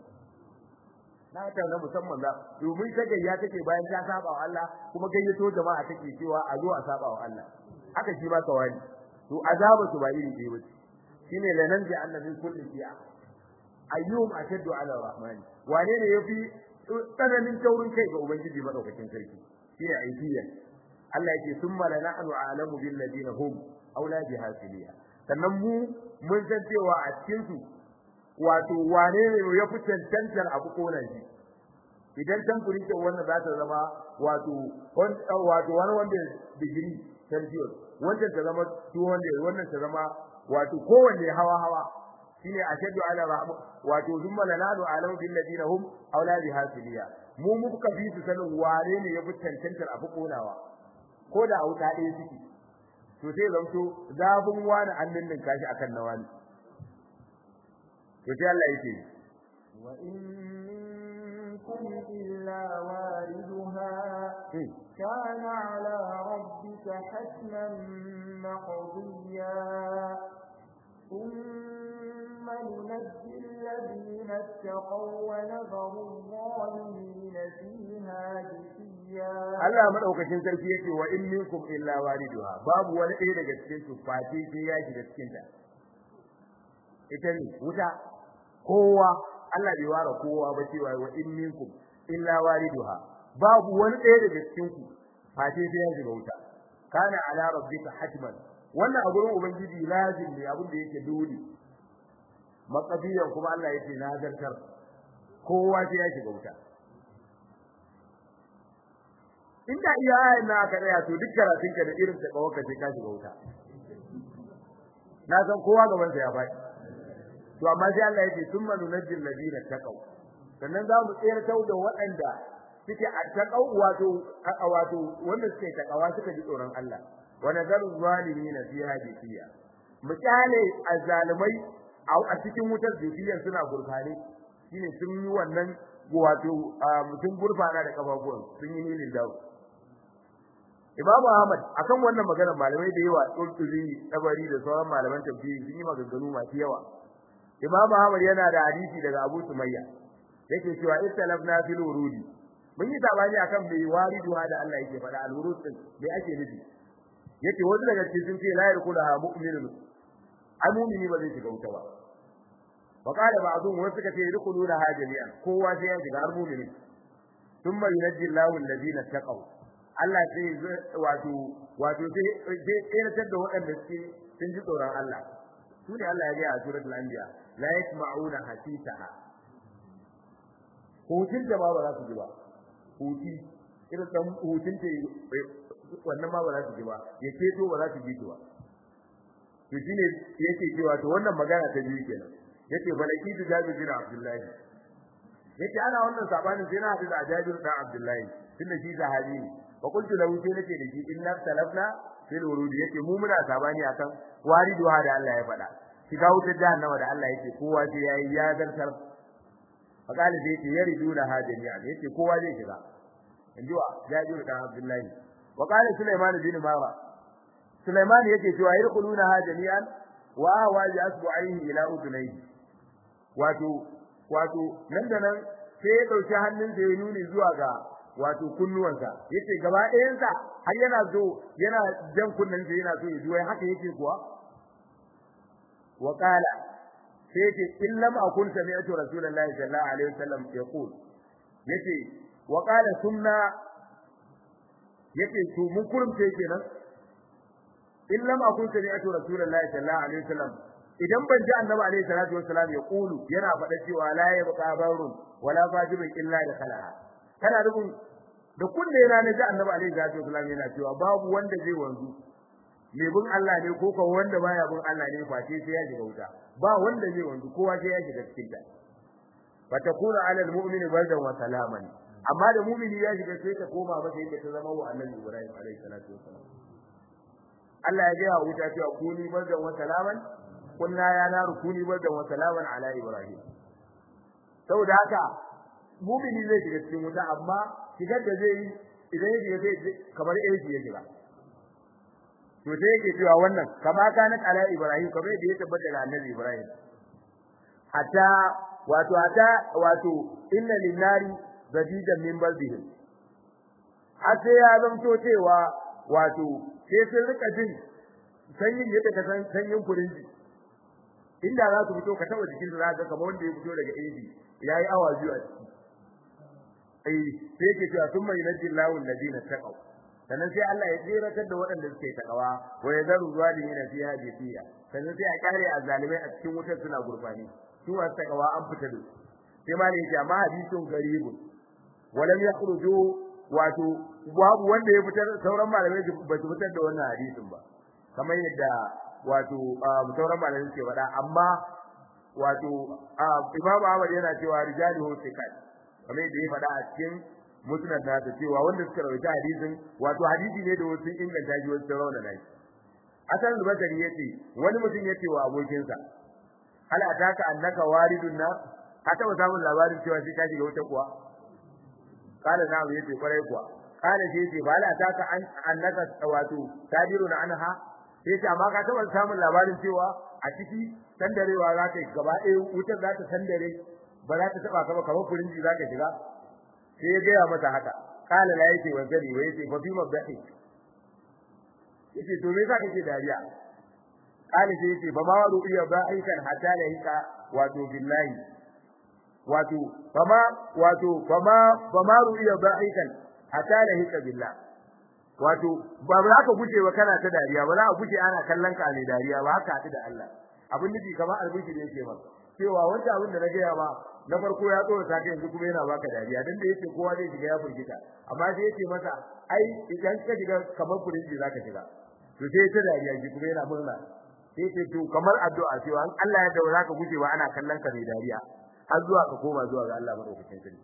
nata na musamman da domin ta gayya take bayan ta saba wa Allah kuma gayyato jama'a take cewa a zo a saba wa Allah haka shi ma kawali to azaba su ba iri ɗaya bace shine lanan ji annabin kulli fi'a ayyum ashaddu ala rahman wane ne yafi tsananin taurin kai ga ubangiji madaukakin sarki shine aidiya Allah yake summa lanahnu a'lamu bil ladina hum aula biha siliya sannan mu mun san cewa a cikin su wato wane ne ya fi cancantar abu konan shi idan tankuri ce wannan za ta zama wato wato wani wanda digiri celsius wannan ta zama 200 wannan ta zama wato kowanne hawa hawa shine ashadu ala rahmu wato zumma lanadu alamu bil ladina hum aula bi hasiliya mu muka fi su sanin wane ne yafi cancantar abu konawa ko da a wuta ɗaya suke to sai zanto zafin wani annin din kashi akan na wani to sai Allah yake wa in minkum illa wariduha kana ala rabbika hatman maqdiya ثم ننجي الذين اتقوا ونذر الظالمين فيها جثيا Allah madaukakin sarki yake wa in minkum illa waliduha babu wani ɗaya daga cikin su face sai ya shiga cikin ta ita ne wuta kowa Allah bai ware kowa ba cewa wa in minkum illa waliduha babu wani ɗaya daga cikin ku face sai ya shiga wuta kana ala rabbika hatman wannan a gurin ubangiji lazim ne abin da yake dole maqadiyan kuma Allah yake nazartar kowa sai ya shiga wuta inda iya ayin na aka tsaya to duk karatun ka da irin ta kawo ka sai ka shiga wuta na san kowa gaban sa ya faɗi to amma sai Allah yake summa nunajjil ladina taqaw sannan za mu tsayar da waɗanda suke attaqaw wato wato wanda suke takawa suka ji tsoron Allah wa nazaru zalimin fiha jifiya misali azzalimai a cikin wutar jifiyar suna gurfane shine sun yi wannan wato mutum gurfana da kafafuwan sun yi nilin dawo Imam Ahmad akan wannan maganar malamai da yawa Qurtubi Tabari da sauran malaman tafsiri sun yi maganganu masu yawa Imam Ahmad yana da hadisi daga Abu Sumayya yake cewa istalafna fil wurudi mun yi sabani akan bai wariduha da Allah yake faɗa al-wurud din bai ake nufi yace wani daga cikin sun ce la yarkulaha mu'minun amumini ba zai shiga wuta ba wa qala ba'dhum wasu suka ce yarkuluna ha jami'an kowa sai ya shiga har mu'mini thumma yunajji Allahu alladhina taqaw Allah sai wato wato sai sai tsiratar da waɗanda suke sun ji tsoron Allah su ne Allah ya ga a suratul anbiya la yasma'una hasitaha hutun da ba ba za su ji ba huti irin dan hutun ta wannan ma ba za su ji ba ya ceto ba za su ji ba to shine yake cewa to wannan magana ta biyu kenan yace falaki da Jabir bin Abdullahi yace ana wannan sabanin sai na hadu da Jabir bin Abdullahi tunda shi sahabi ne wa qultu lahu sai nace da shi inna talafna fil wurud yace mu muna sabani akan wariduwa da Allah ya faɗa shiga wutar jahannama da Allah yake kowa sai yayi ya zartar fakali sai yace yariduna ha jami'a yace kowa zai shiga inji wa Jabir bin Abdullahi wa qala Sulaiman bin Mara Sulaiman yake cewa yadkhuluna ha jami'an wa wa asbu'aihi ila udunayhi wato wato nan da nan sai ya dauki hannunsa ya nuni zuwa ga wato kunnuwansa yace gaba ɗayansa har yana zo yana jan kunnan sa yana so ya zuwa haka yake kuwa wa qala sai yace in lam akun sami'tu rasulullahi sallallahu alaihi wasallam yaqul yace wa qala sunna yace to mun kurumce kenan in lam akun sami'tu rasulullahi sallallahu alaihi wasallam idan ban ji annabi alaihi salatu wassalam ya kulu yana faɗa cewa la yabqa barun wala fajirun illa da khala kana rubun da kunne yana ne ji annabi alaihi salatu wassalam yana cewa babu wanda zai wanzu me bin Allah ne ko ko wanda baya bin Allah ne face sai ya shiga wuta ba wanda zai wanzu kowa sai ya shiga cikin ta fatakuna ala almu'mini bardan wa salaman amma da mu'mini ya shiga sai ta koma masa yadda ta zama wa annabi Ibrahim alaihi salatu wassalam Allah ya ga wuta cewa kuni bardan wa salaman kunna ya naru kuni bardan wa salaman ala Ibrahim saboda haka mu'mini zai shiga cikin wuta amma shigar da zai yi idan ya shiga zai kamar AC ya shiga to sai yake cewa wannan kama kana ala Ibrahim kamar yadda ya tabbata da annabi Ibrahim hatta wato hatta wato inna linnari zadidan min balbihim har sai ya zanto cewa wato sai sun rika jin sanyin yadda ka san sanyin furinji inda za su fito ka taba jikin su za ka kamar wanda ya fito daga AC yayi awa biyu a ciki eh sai yake cewa thumma yunajjillahu alladhina taqaw sannan sai Allah ya tsiratar da waɗanda suke takawa wa yadharu zalimina fiha jafiya sannan sai a kare azzalimai a cikin wutar suna gurbani su wasu takawa an fita da sai ma ne yake amma hadisun garibun walam yakhruju wato babu wanda ya fitar sauran malamai ba su fitar da wannan hadisin ba kamar yadda wato sauran malamai suke faɗa amma wato Imam Ahmad yana cewa rijaluhu thiqat kamar yadda ya faɗa a cikin musnad da cewa wanda suka rawaita hadisin wato hadisi ne da wasu inganta shi wasu rawana nayi asan zubakari yace wani mutum yace wa abokinsa hal ataka annaka waridun na ka taba samun labarin cewa shi ka shiga wuta kuwa kana na yace kwarai kuwa kana shi yace ba la ataka annaka wato tadiruna anha yace amma ka taba samun labarin cewa a ciki sandarewa za ka gaba ɗaya wutar za ta sandare ba za ta taba ka ba kamar furinji za ka shiga sai ya gaya mata haka kala la yake wa gari wa yake fa bi mabdahi yace to me yasa kake dariya kala sai yace fa ma wa ru'iya ba'ikan hatta la hika wato billahi wato fa ma wato fa ma fa ma ru'iya ba'ikan hatta la hika billah wato ba za ka guje wa kana ta dariya ba za ka guje ana kallon ka ne dariya ba haka haɗu da Allah abin nufi kamar albishi ne yake maka cewa wanda abin da na gaya ba na farko ya tsora ta yanzu kuma yana baka dariya dan da yake kowa zai shiga ya furgita amma sai yake masa ai idan ka shiga kamar furinji zaka shiga to sai ta dariya shi kuma yana murna sai ce to kamar addu'a cewa an Allah ya daura ka guje wa ana kallon ka mai dariya har zuwa ka koma zuwa ga Allah madaukakin sarki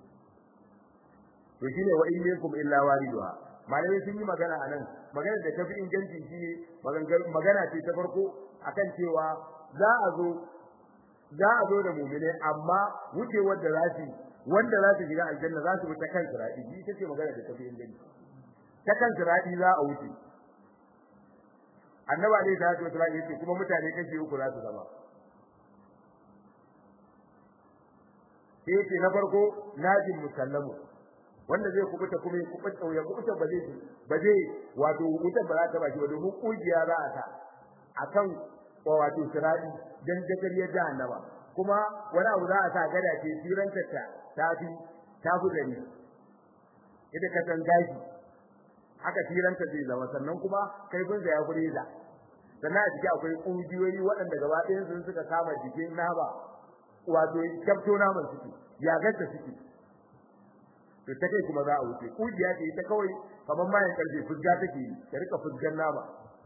to shine wa in minkum illa wariduha malamai sun yi magana anan magana da tafi inganci shine magana ce ta farko akan cewa za a zo za a zo da mu'mine amma wucewar da zasu wanda za su shiga aljanna za su bi ta kan sirati shi tace magana da tafi inganci ta kan sirati za a wuce annabi alaihi salatu wasallam yace kuma mutane kashi uku za su zama sai yace na farko najin musallamu wanda zai kubuta kuma ya kubuta ya kubuta ba zai ba zai wato wutar ba za ta baki ba domin kujiya za a ta akan wato sirati dan dagariyar jahannama kuma wani abu za a sa gada ce siranta ta tafi tafi gari idan ka san gashi haka siranta zai zama sannan kuma kaifin da ya fureza sannan a jiki akwai kujiyoyi waɗanda gaba ɗayan sun suka kama jikin nama wato kyafto naman suke ya ganta suke to ta kai kuma za a wuce kujiya ce ita kawai kamar mayan karfe fusga take yi ta rika fusgan nama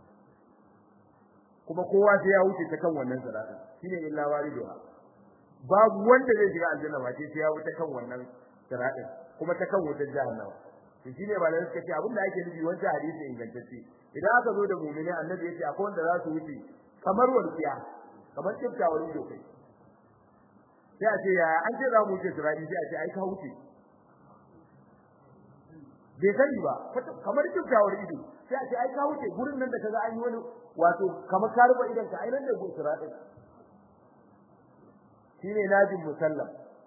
kuma kowa sai ya wuce ta kan wannan siratin shine illa waliduha babu wanda zai shiga aljanna ba sai ya wuce kan wannan siratin kuma ta kan wutar jahannama to shine ba lai suka ce abinda ake nufi wancan hadisi ingantacce idan aka zo da mu'mini annabi yace akwai wanda za su wuce kamar walqiya kamar kiftawar ido kai sai a ce ya an ce za mu wuce sirati sai a ce ai ka wuce bai sani ba kamar kiftawar ido sai a ce ai ka wuce gurin nan da kaga an yi wani wato kamar ka rufe idan ka ai nan da gurin sirati shine najin musallam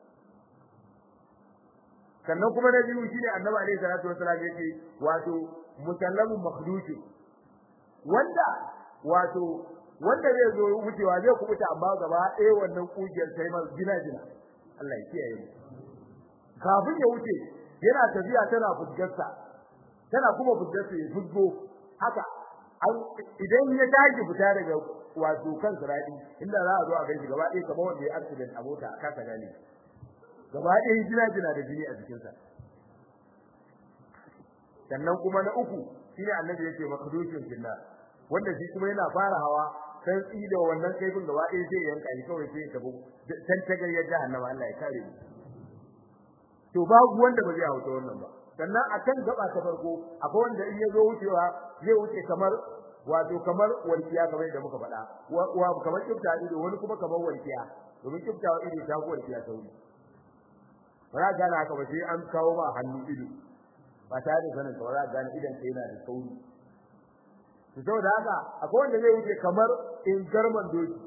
sannan kuma na biyu shine annabi alaihi salatu wasallam yake wato musallamun makhduj wanda wato wanda zai zo wucewa zai kubuta amma gaba ɗaya wannan kugiyar sai ma gina gina Allah ya kiyaye mu kafin ya wuce yana tafiya tana fuskarsa tana kuma fuskarsa ya fusgo haka idan ya tashi fita daga wato kan sirati inda za a zo a gaishe gaba ɗaya kamar wanda ya accident a mota a kasa gane gaba ɗaya jina jina da jini a jikinsa sannan kuma na uku shine annabi yake makdushin jinna wanda shi kuma yana fara hawa san da wannan kaifin gaba ɗaya sai yanka shi kawai sai ya tabu san tagar ya jahannama Allah ya kare mu to babu wanda ba zai hauta wannan ba sannan akan gaba ta farko akwai wanda in ya zo wucewa zai wuce kamar wato kamar walkiya kamar da muka faɗa wa kamar kifta ido wani kuma kamar walkiya domin kifta ido ta ko walkiya sauri ba za gane haka ba sai an kawo ma hannu ido ba tare da sanin ba za gane idan kai yana da sauri to saboda haka akwai wanda zai wuce kamar in garman doki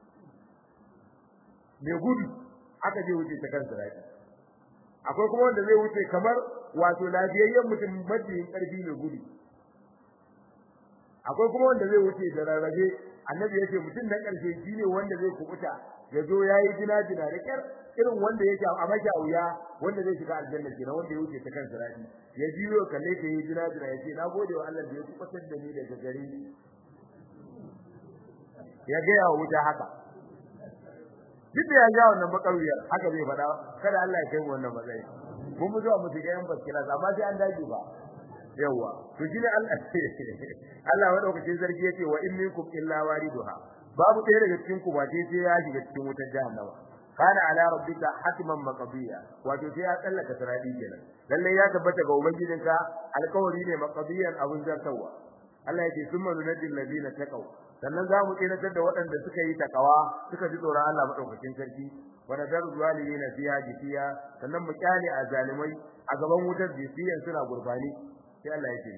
mai gudu aka je wuce ta kan sirati akwai kuma wanda zai wuce kamar wato lafiyayyen mutum majiyin karfi mai gudu akwai kuma wanda zai wuce da rarrabe annabi yace mutum na karshe shine wanda zai kubuta ya zo yayi jina jina da kyar irin wanda yake a maka wuya wanda zai shiga aljanna kenan wanda ya wuce ta kan sirati ya jiyo kalle ta yi jina jina yace na gode wa Allah da ya kubutar da ni daga gare ya ga ya wuce haka duk da ya ga wannan bakaruyar haka zai faɗa kada Allah ya kai mu wannan matsayi mun mu zuwa mu shiga yan baskila amma sai an dage ba yawa to shine Allah Allah madaukakin sarki yace wa in minkum illa wariduha babu ɗaya daga cikin ku ba sai ya shiga cikin wutar jahannama kana ala rabbika hatman maqdiya wato sai ya tsallaka saradi kenan lalle ya tabbata ga ubangijinka alƙawari ne maqdiyan abun zartawa Allah yake summa nunajjil ladina taqaw sannan za mu tsiratar da waɗanda suka yi takawa suka ji tsoron Allah madaukakin sarki wa nadaru zalimin fiha jifiya sannan mu kyale a zalimai a gaban wutar jifiyan suna gurbani sai Allah yake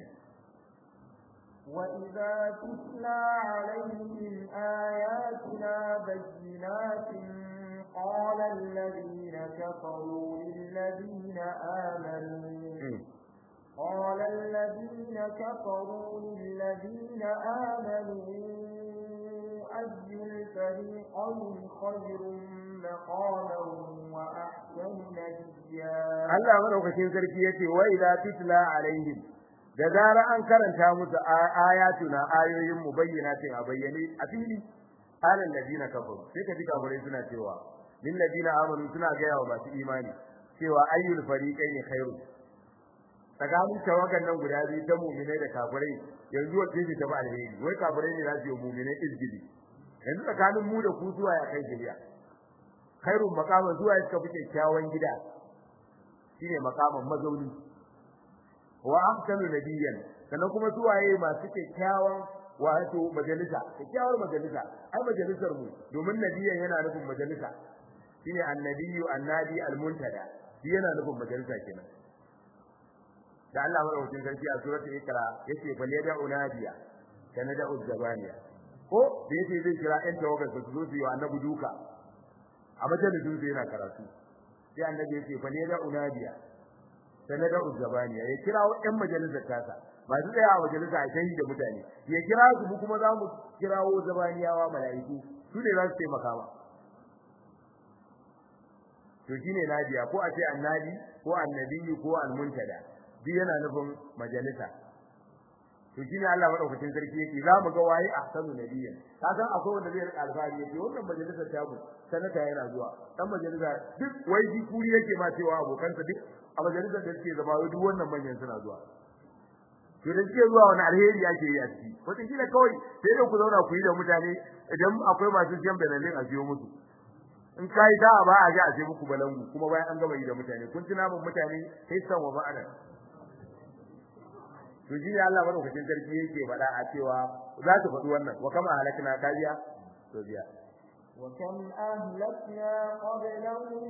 وَإِذَا تُتْلَى عَلَيْهِمْ آيَاتُنَا بَيِّنَاتٍ قَالَ الَّذِينَ كَفَرُوا لِلَّذِينَ آمَنُوا قال الذين كفروا للذين آمنوا أي الفريقين خير مقاما وأحسن نجيا Allah madaukakin sarki yace wa idza tutla alaihim da zara an karanta musu ayatuna ayoyin mu bayyinatin a bayyane a fili alal ladina kafaru sai ka ji kafirai suna cewa lil ladina amanu suna ga yawa masu imani cewa ayyul fariqaini khairu tsakanin tawagan nan guda biyu ta mu'minai da kafirai yanzu wace ce ta ba alheri wai kafirai ne za su yi mu'minai izgidi yanzu tsakanin mu da ku zuwa ya kai jiriya khairun maqama zuwa suka fi kyakkyawan gida shine maqaman mazauni wa ahsanu nabiyyan sannan kuma zuwaye masu kyakkyawan wato majalisa kyakkyawar majalisa ai majalisar mu domin nabiyyan yana nufin majalisa shine annabiyyu annabi almuntada shi yana nufin majalisa kenan da Allah madaukakin sarki a suratul ikra yace fa liyada unadiya kana da uzzabaniya ko da yace zai kira ɗan tawagar su zo su yi annabi duka a majalisin su yana karatu sai annabi yace fa liyada unadiya kana da uzzabaniya ya kira ɗan majalisar tasa masu tsaya a majalisa a kai da mutane ya kira su mu kuma za mu kirawo zabaniyawa mala'iku su ne za su taimaka ba to shine nadiya ko a ce annabi ko annabi ko almuntada duk yana nufin majalisa to shine Allah madaukakin sarki yake za mu ga waye ahsanu nabiyyan ka san akwai wanda zai rika alfahari yake wannan majalisar ta mu sanata yana zuwa dan majalisa duk wai ji kuri yake ma cewa abokansa duk a majalisar da suke zama duk wannan manyan suna zuwa to da suke zuwa wani alheri ake yi a ciki wata kila kawai sai da ku zauna ku yi da mutane idan akwai masu jan benalin a biyo musu in kai da ba a ji a sai muku balangu kuma bayan an gama yi da mutane kun ci namun mutane sai san wa ba'ada to ji Allah madaukakin sarki yake faɗa a cewa za su faɗi wannan wa kama halakna kariya to biya wa kam ahlakna qablahum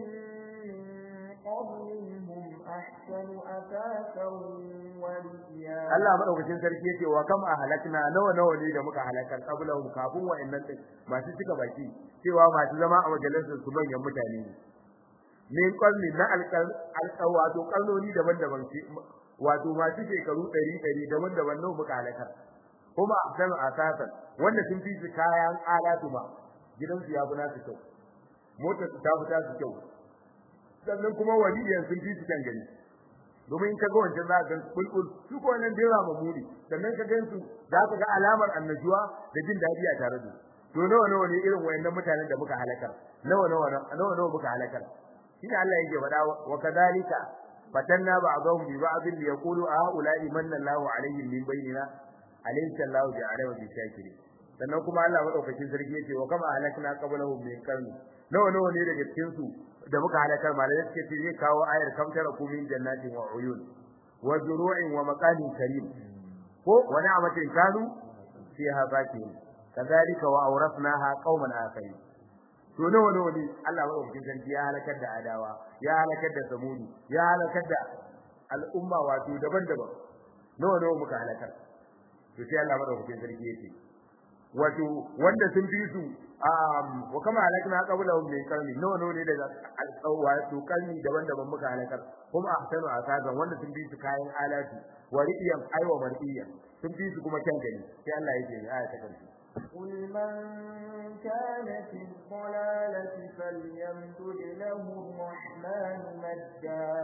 qablihim ahsanu asasan wa riya Allah madaukakin sarki yake wa kam ahlakna nawa nawa ne da muka halakar qablahum kafin wa'annan din masu cika baki cewa masu zama a majalisar su manyan mutane ne min qalli na alqal wato kalloni daban-daban wato masu shekaru 100 daban-daban nawa muka halakar kuma ahsanu asasan wanda sun fi su kayan alatu ma gidansu ya fi nasu kyau motar su ta fi tasu kyau sannan kuma waliyan sun fi su kan gani domin ka ga wancan za ka kulkul su ko nan dira mamuri sannan ka gansu za ka ga alamar annajuwa da jin dadi a tare da to nawa nawa ne irin wayannan mutanen da muka halakar nawa nawa nawa nawa muka halakar shine Allah yake faɗa wa kadalika fatanna ba'dahum bi ba'd li yaqulu a ula'i manna Allahu alaihim min bainina alaysa Allahu bi'alama bi shakiri sannan kuma Allah madaukakin sarki yake wa kama halakna qablahum min qarni nawa nawa ne daga cikin su da muka halakar malai suke ce zai kawo ayar kamtara kumin jannatin wa uyun wa zuru'in wa maqamin karim ko wani amatin kanu fiha bakin kadhalika wa awrasnaha qauman akharin to nawa nawa ne Allah ba cikin sarki ya halakar da adawa ya halakar da samudi ya halakar da al'umma wato daban-daban nawa nawa muka halakar to sai Allah madaukakin sarki yake wato wanda sun bi su wa kama halakna qablahum min qarni nawa nawa ne daga wato qarni daban-daban muka halakar kuma ahsanu asagan wanda sun bi su kayan alati wa riyan aiwa mar'iyan sun bi su kuma kyan gani sai Allah yake aya ta karshe قل من كان في الضلالة فليمدد له الرحمن مدا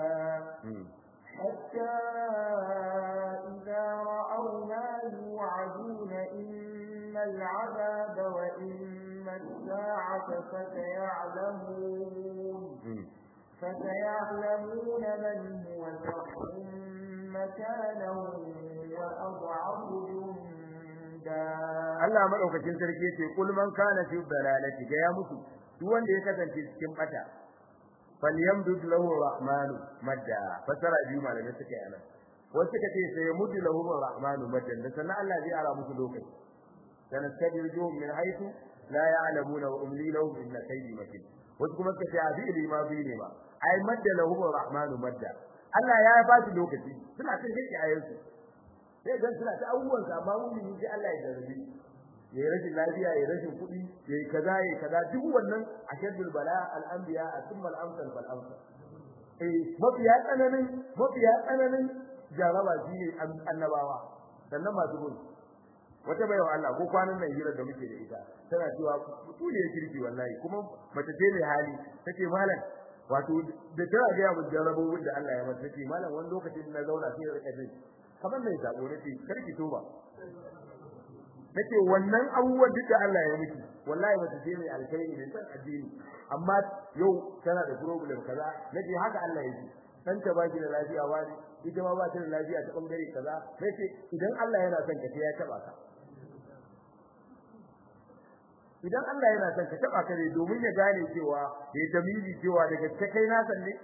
حتى إذا رأوا ما يوعدون إما العذاب وإما الساعة فسيعلمون فسيعلمون من هو شر مكانا وأضعف جندا Allah madaukakin sarki yace kul man kana fi dalalati ga ya mutu duk wanda ya kasance cikin bata falyamdud lahu rahmanu madda fasara biyu malamai suka yi anan wasu suka ce sai yamudu lahu rahmanu madda da sannan Allah zai ara musu lokaci dan tadirjuhum min haythu la ya'lamuna wa umli lahum inna kaydi matin wasu kuma suka ce a fi ilima bi ne ba ai madda lahu rahmanu madda Allah ya ba su lokaci suna cin hikki ayansu sai dan suna ta abubuwan sa amma mun yi Allah ya darabi yayi rashin lafiya yayi rashin kuɗi yayi kaza yayi kaza duk wannan ashaddul bala al anbiya thumma al amsal fal amsal eh mafiya tsananin mafiya tsananin jaraba shi ne annabawa sannan masu gudu wata baiwa Allah ko kwanan nan hira da muke da ita tana cewa mutu ne kirki wallahi kuma mace ce mai hali take malam wato da tana ga ya mun jarabobin da Allah ya mata take malam wani lokacin na zauna sai ya rika jin kamar mai zabo nace karki toba nace wannan abubuwan duk da Allah ya miki wallahi mace ce mai alkhairi ne san addini amma yau tana da problem kaza nace haka Allah ya yi dan ta baki da lafiya wani ita ma ba ta da lafiya ta bangare kaza nace idan Allah yana son ka sai ya taba ka idan Allah yana son ka taba ka ne domin ya gane cewa ya tamyizi cewa daga ta kai na san ne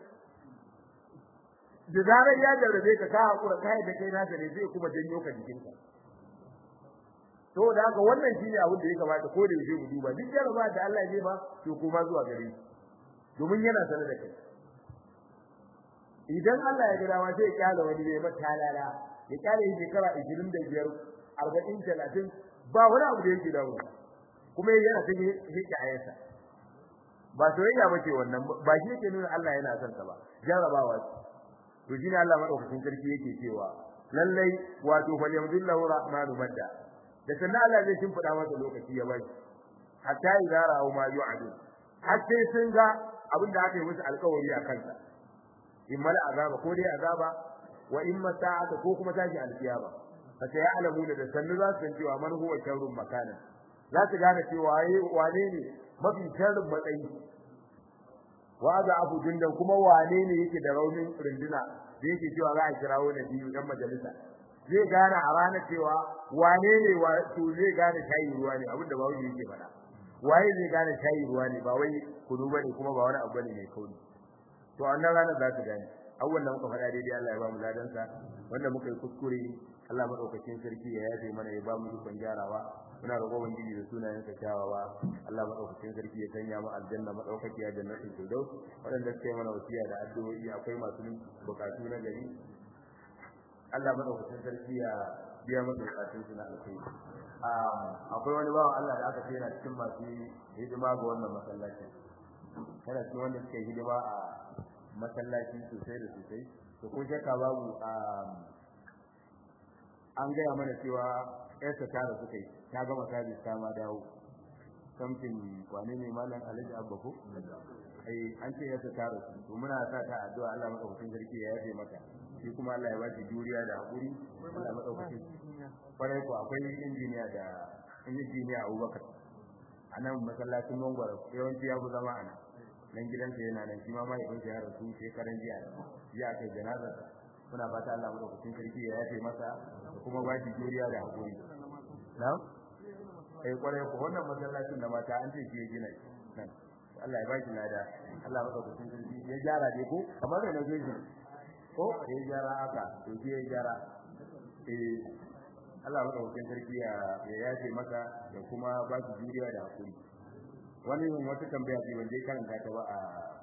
da zarar ya jarrabe ka ka hakura kai da kai na san ne zai kuma janyo ka jikinka to da haka wannan shine abin da ya kamata ko da yaushe mu duba duk jarraba da Allah ya ba to kuma zuwa gare shi domin yana sanar da kai idan Allah ya ga dama sai ya kyale wani ne mata lala ya kyale shi shekara 25 40 30 ba wani abu da yake dawo kuma yana ta hike ayarsa ba soyayya bace wannan ba shi yake nuna Allah yana son ka ba jarabawa to shine Allah madaukakin sarki yake cewa lallai wato fal yamdillahu rahmanu madda da sannan Allah zai shimfida masa lokaci ya bai hatta idza ra'u ma yu'adu hatta sun ga abin da aka yi musu alƙawari a kansa imma azaba ko dai azaba wa imma sa'ata ko kuma tashi alkiyama fa sai alamu da sannu za su san cewa man huwa sharrun makana za su gane cewa wane ne mafi sharrin matsayi wa za abu dindan kuma wane ne yake da raunin runduna da yake cewa za a kirawo na biyu dan majalisa zai gane a ranar cewa wane ne wa to zai gane shayi ruwa ne abin da bawo yake faɗa waye zai gane shayi ruwa ne ba wai kudu bane kuma ba wani abu bane mai kauri to a wannan ranar za su gane awwal da muka faɗa daidai Allah ya ba mu ladansa wanda muka yi kuskure Allah madaukakin sarki ya yafe mana ya ba mu ikon gyarawa muna roƙon ubangiji da sunayen sa kyawawa Allah madaukakin sarki ya sanya mu aljanna madaukaki a jannatin firdaus wadanda suke mana wasiya da addu'o'i akwai masu bukatu na gari Allah madaukakin sarki ya biya masa bukatun su na alkhairi akwai wani bawan Allah da aka ce yana cikin masu hidima ga wannan masallaci yana cikin wanda suke hidima a masallaci sosai da sosai to ko shakka babu an gaya mana cewa ƴarsa ta rasu kai ta gama sabis ta ma dawo kamfin wane ne malam alhaji abba ko ai an ce ƴarsa ta rasu to muna sa ta addu'a Allah madaukakin sarki ya yafe mata shi kuma Allah ya ba shi juriya da hakuri Allah madaukakin kwarai ko akwai injiniya da injiniya Abubakar a nan masallacin Mangwaro yawanci ya fi zama a nan nan gidansa yana nan shi ma mahaifinsa ya rasu shekaran jiya jiya kai janazar muna fata Allah madaukakin sarki ya yafe masa da kuma ba shi juriya da hakuri na'am eh kwarai ko wannan masallacin da mata an ce shi ya gina shi nan Allah ya ba shi lada Allah madaukakin sarki ya gyara dai ko kamar da nazo shi ko ya gyara haka to shi ya gyara eh Allah madaukakin sarki ya ya yafe masa da kuma ba shi juriya da hakuri wani wata tambaya ce wanda ya karanta ta ba a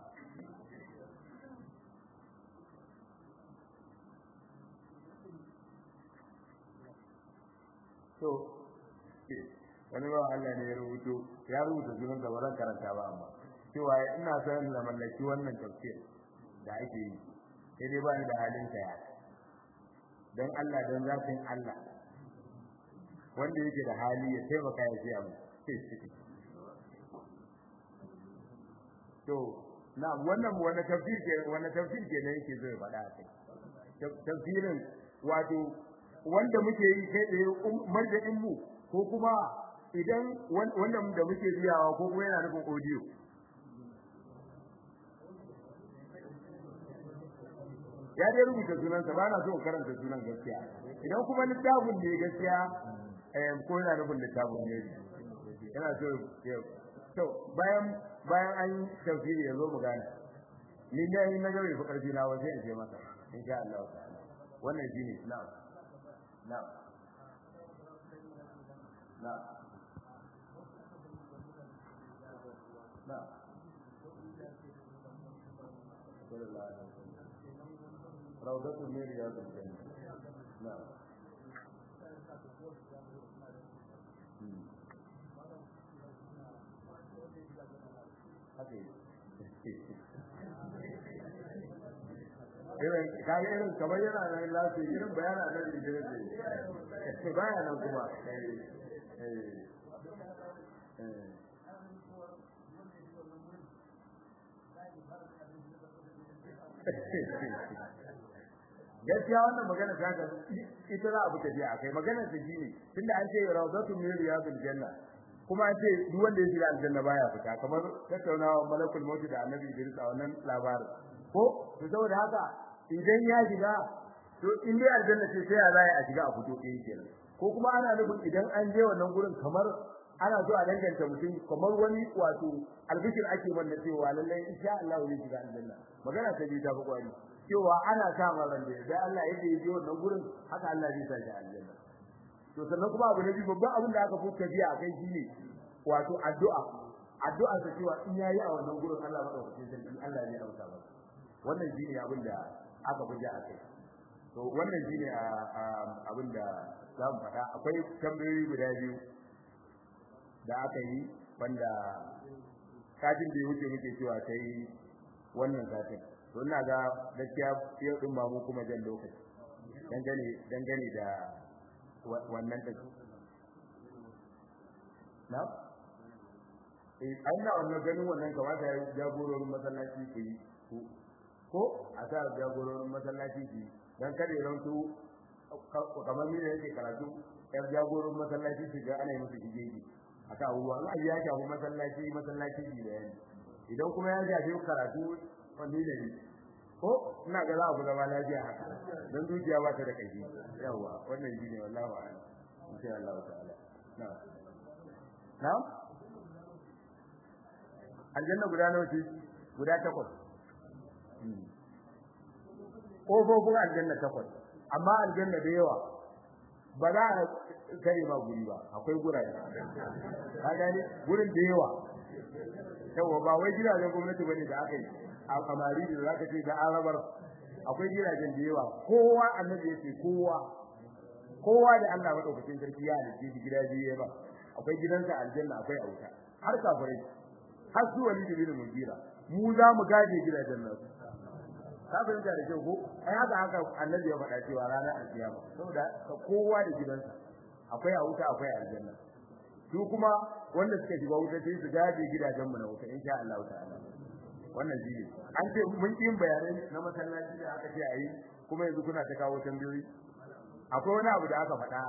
to wani ba Allah ne ya rubuto ya rubuta sunan da bazan karanta ba amma cewa ina son na mallaki wannan tafsir da ake yi sai dai ba ni da halin saya dan Allah dan zafin Allah wanda yake da hali ya taimaka ya siya mu to na wannan wannan tafsir ke wannan tafsir ke ne yake zo ya faɗa kai tafsirin wato wanda muke yi kai tsaye marjadin mu ko kuma idan wanda da muke biyawa ko kuma yana nufin audio ya dai rubuta sunansa ba na so karanta sunan gaskiya idan kuma littafin ne gaskiya eh ko yana nufin littafin ne yana so to bayan bayan an tafsiri yazo mu gane ni dai na ga bai fi karfi na waje in je masa insha Allah ta'ala wannan shine na'am na'am na'am na'am روضة من رياض الجنة نعم irin kaga irin kamar yana nan lafiya irin bayana nan da jira ce baya nan kuma gaskiya wannan magana ta ga ita za a bi tafiya akai maganar ta shine tunda an ce rawdatu min riyadil janna kuma an ce duk wanda ya shiga aljanna baya fita kamar tattaunawa malakul maut da annabi Idris a wannan labarin ko to saboda haka idan ya shiga to in dai aljanna ce sai ya zai a shiga a fito ɗaya kenan ko kuma ana nufin idan an je wannan gurin kamar ana so a danganta mutum kamar wani wato albishir ake manna cewa lallai insha Allah zai shiga aljanna magana ta bi ta fi kwari cewa ana sa ran da da Allah yake yi wannan gurin haka Allah zai sa shi aljanna to sannan kuma abu na biyu babban abin da aka fuka biya a kai shine wato addu'a addu'a ta cewa in yayi a wannan gurin Allah madaukakin sarki Allah zai amsa masa wannan shine abin da aka buja a kai to wannan shine abin da za mu faɗa akwai tambayoyi guda biyu da aka yi wanda satin da ya wuce muke cewa sai wannan satin to ina ga gaskiya yau din ba mu kuma jan lokaci dangane dangane da wannan din na eh an na wannan ganin wannan kamata ya jagororin masallaci ku yi ko a sa jagororin masallaci ku yi dan kada ya rantu kamar ni da yake karatu yan jagororin masallaci su ga ana yi musu hijeji aka abubuwa in ayi ya shafi masallaci masallaci ne da yani idan kuma ya shafi karatu wani da ni ko ina ga za a ku zama lafiya haka dan dukiya ba ta da kai yawa wannan shine wallahi wa'ala insha Allah ta'ala na'am na'am aljanna guda nawa ce guda takwas kofofin aljanna takwas amma aljanna da yawa ba za a kare ma guri ba akwai gurare ka gane gurin da yawa yawa ba wai gidajen gwamnati bane da aka yi a kamari da zaka ce da arabar akwai gidajen da yawa kowa annabi yace kowa kowa da Allah madaukakin sarki ya halice shi gida biyu ba akwai gidansa aljanna akwai auta har kafirai har su wani da bin mugira mu za mu gaje gidajen nan ka fahimta da kyau ko ai haka haka annabi ya faɗa cewa ranar alkiyama saboda ka kowa da gidansa akwai a wuta akwai aljanna su kuma wanda suka shiga wuta sai su gaje gidajen mu na wuta insha Allah ta'ala wannan shi ne an ce mun yin bayanai na masallaci da aka ce ayi kuma yanzu kuna ta kawo tambayoyi akwai wani abu da aka faɗa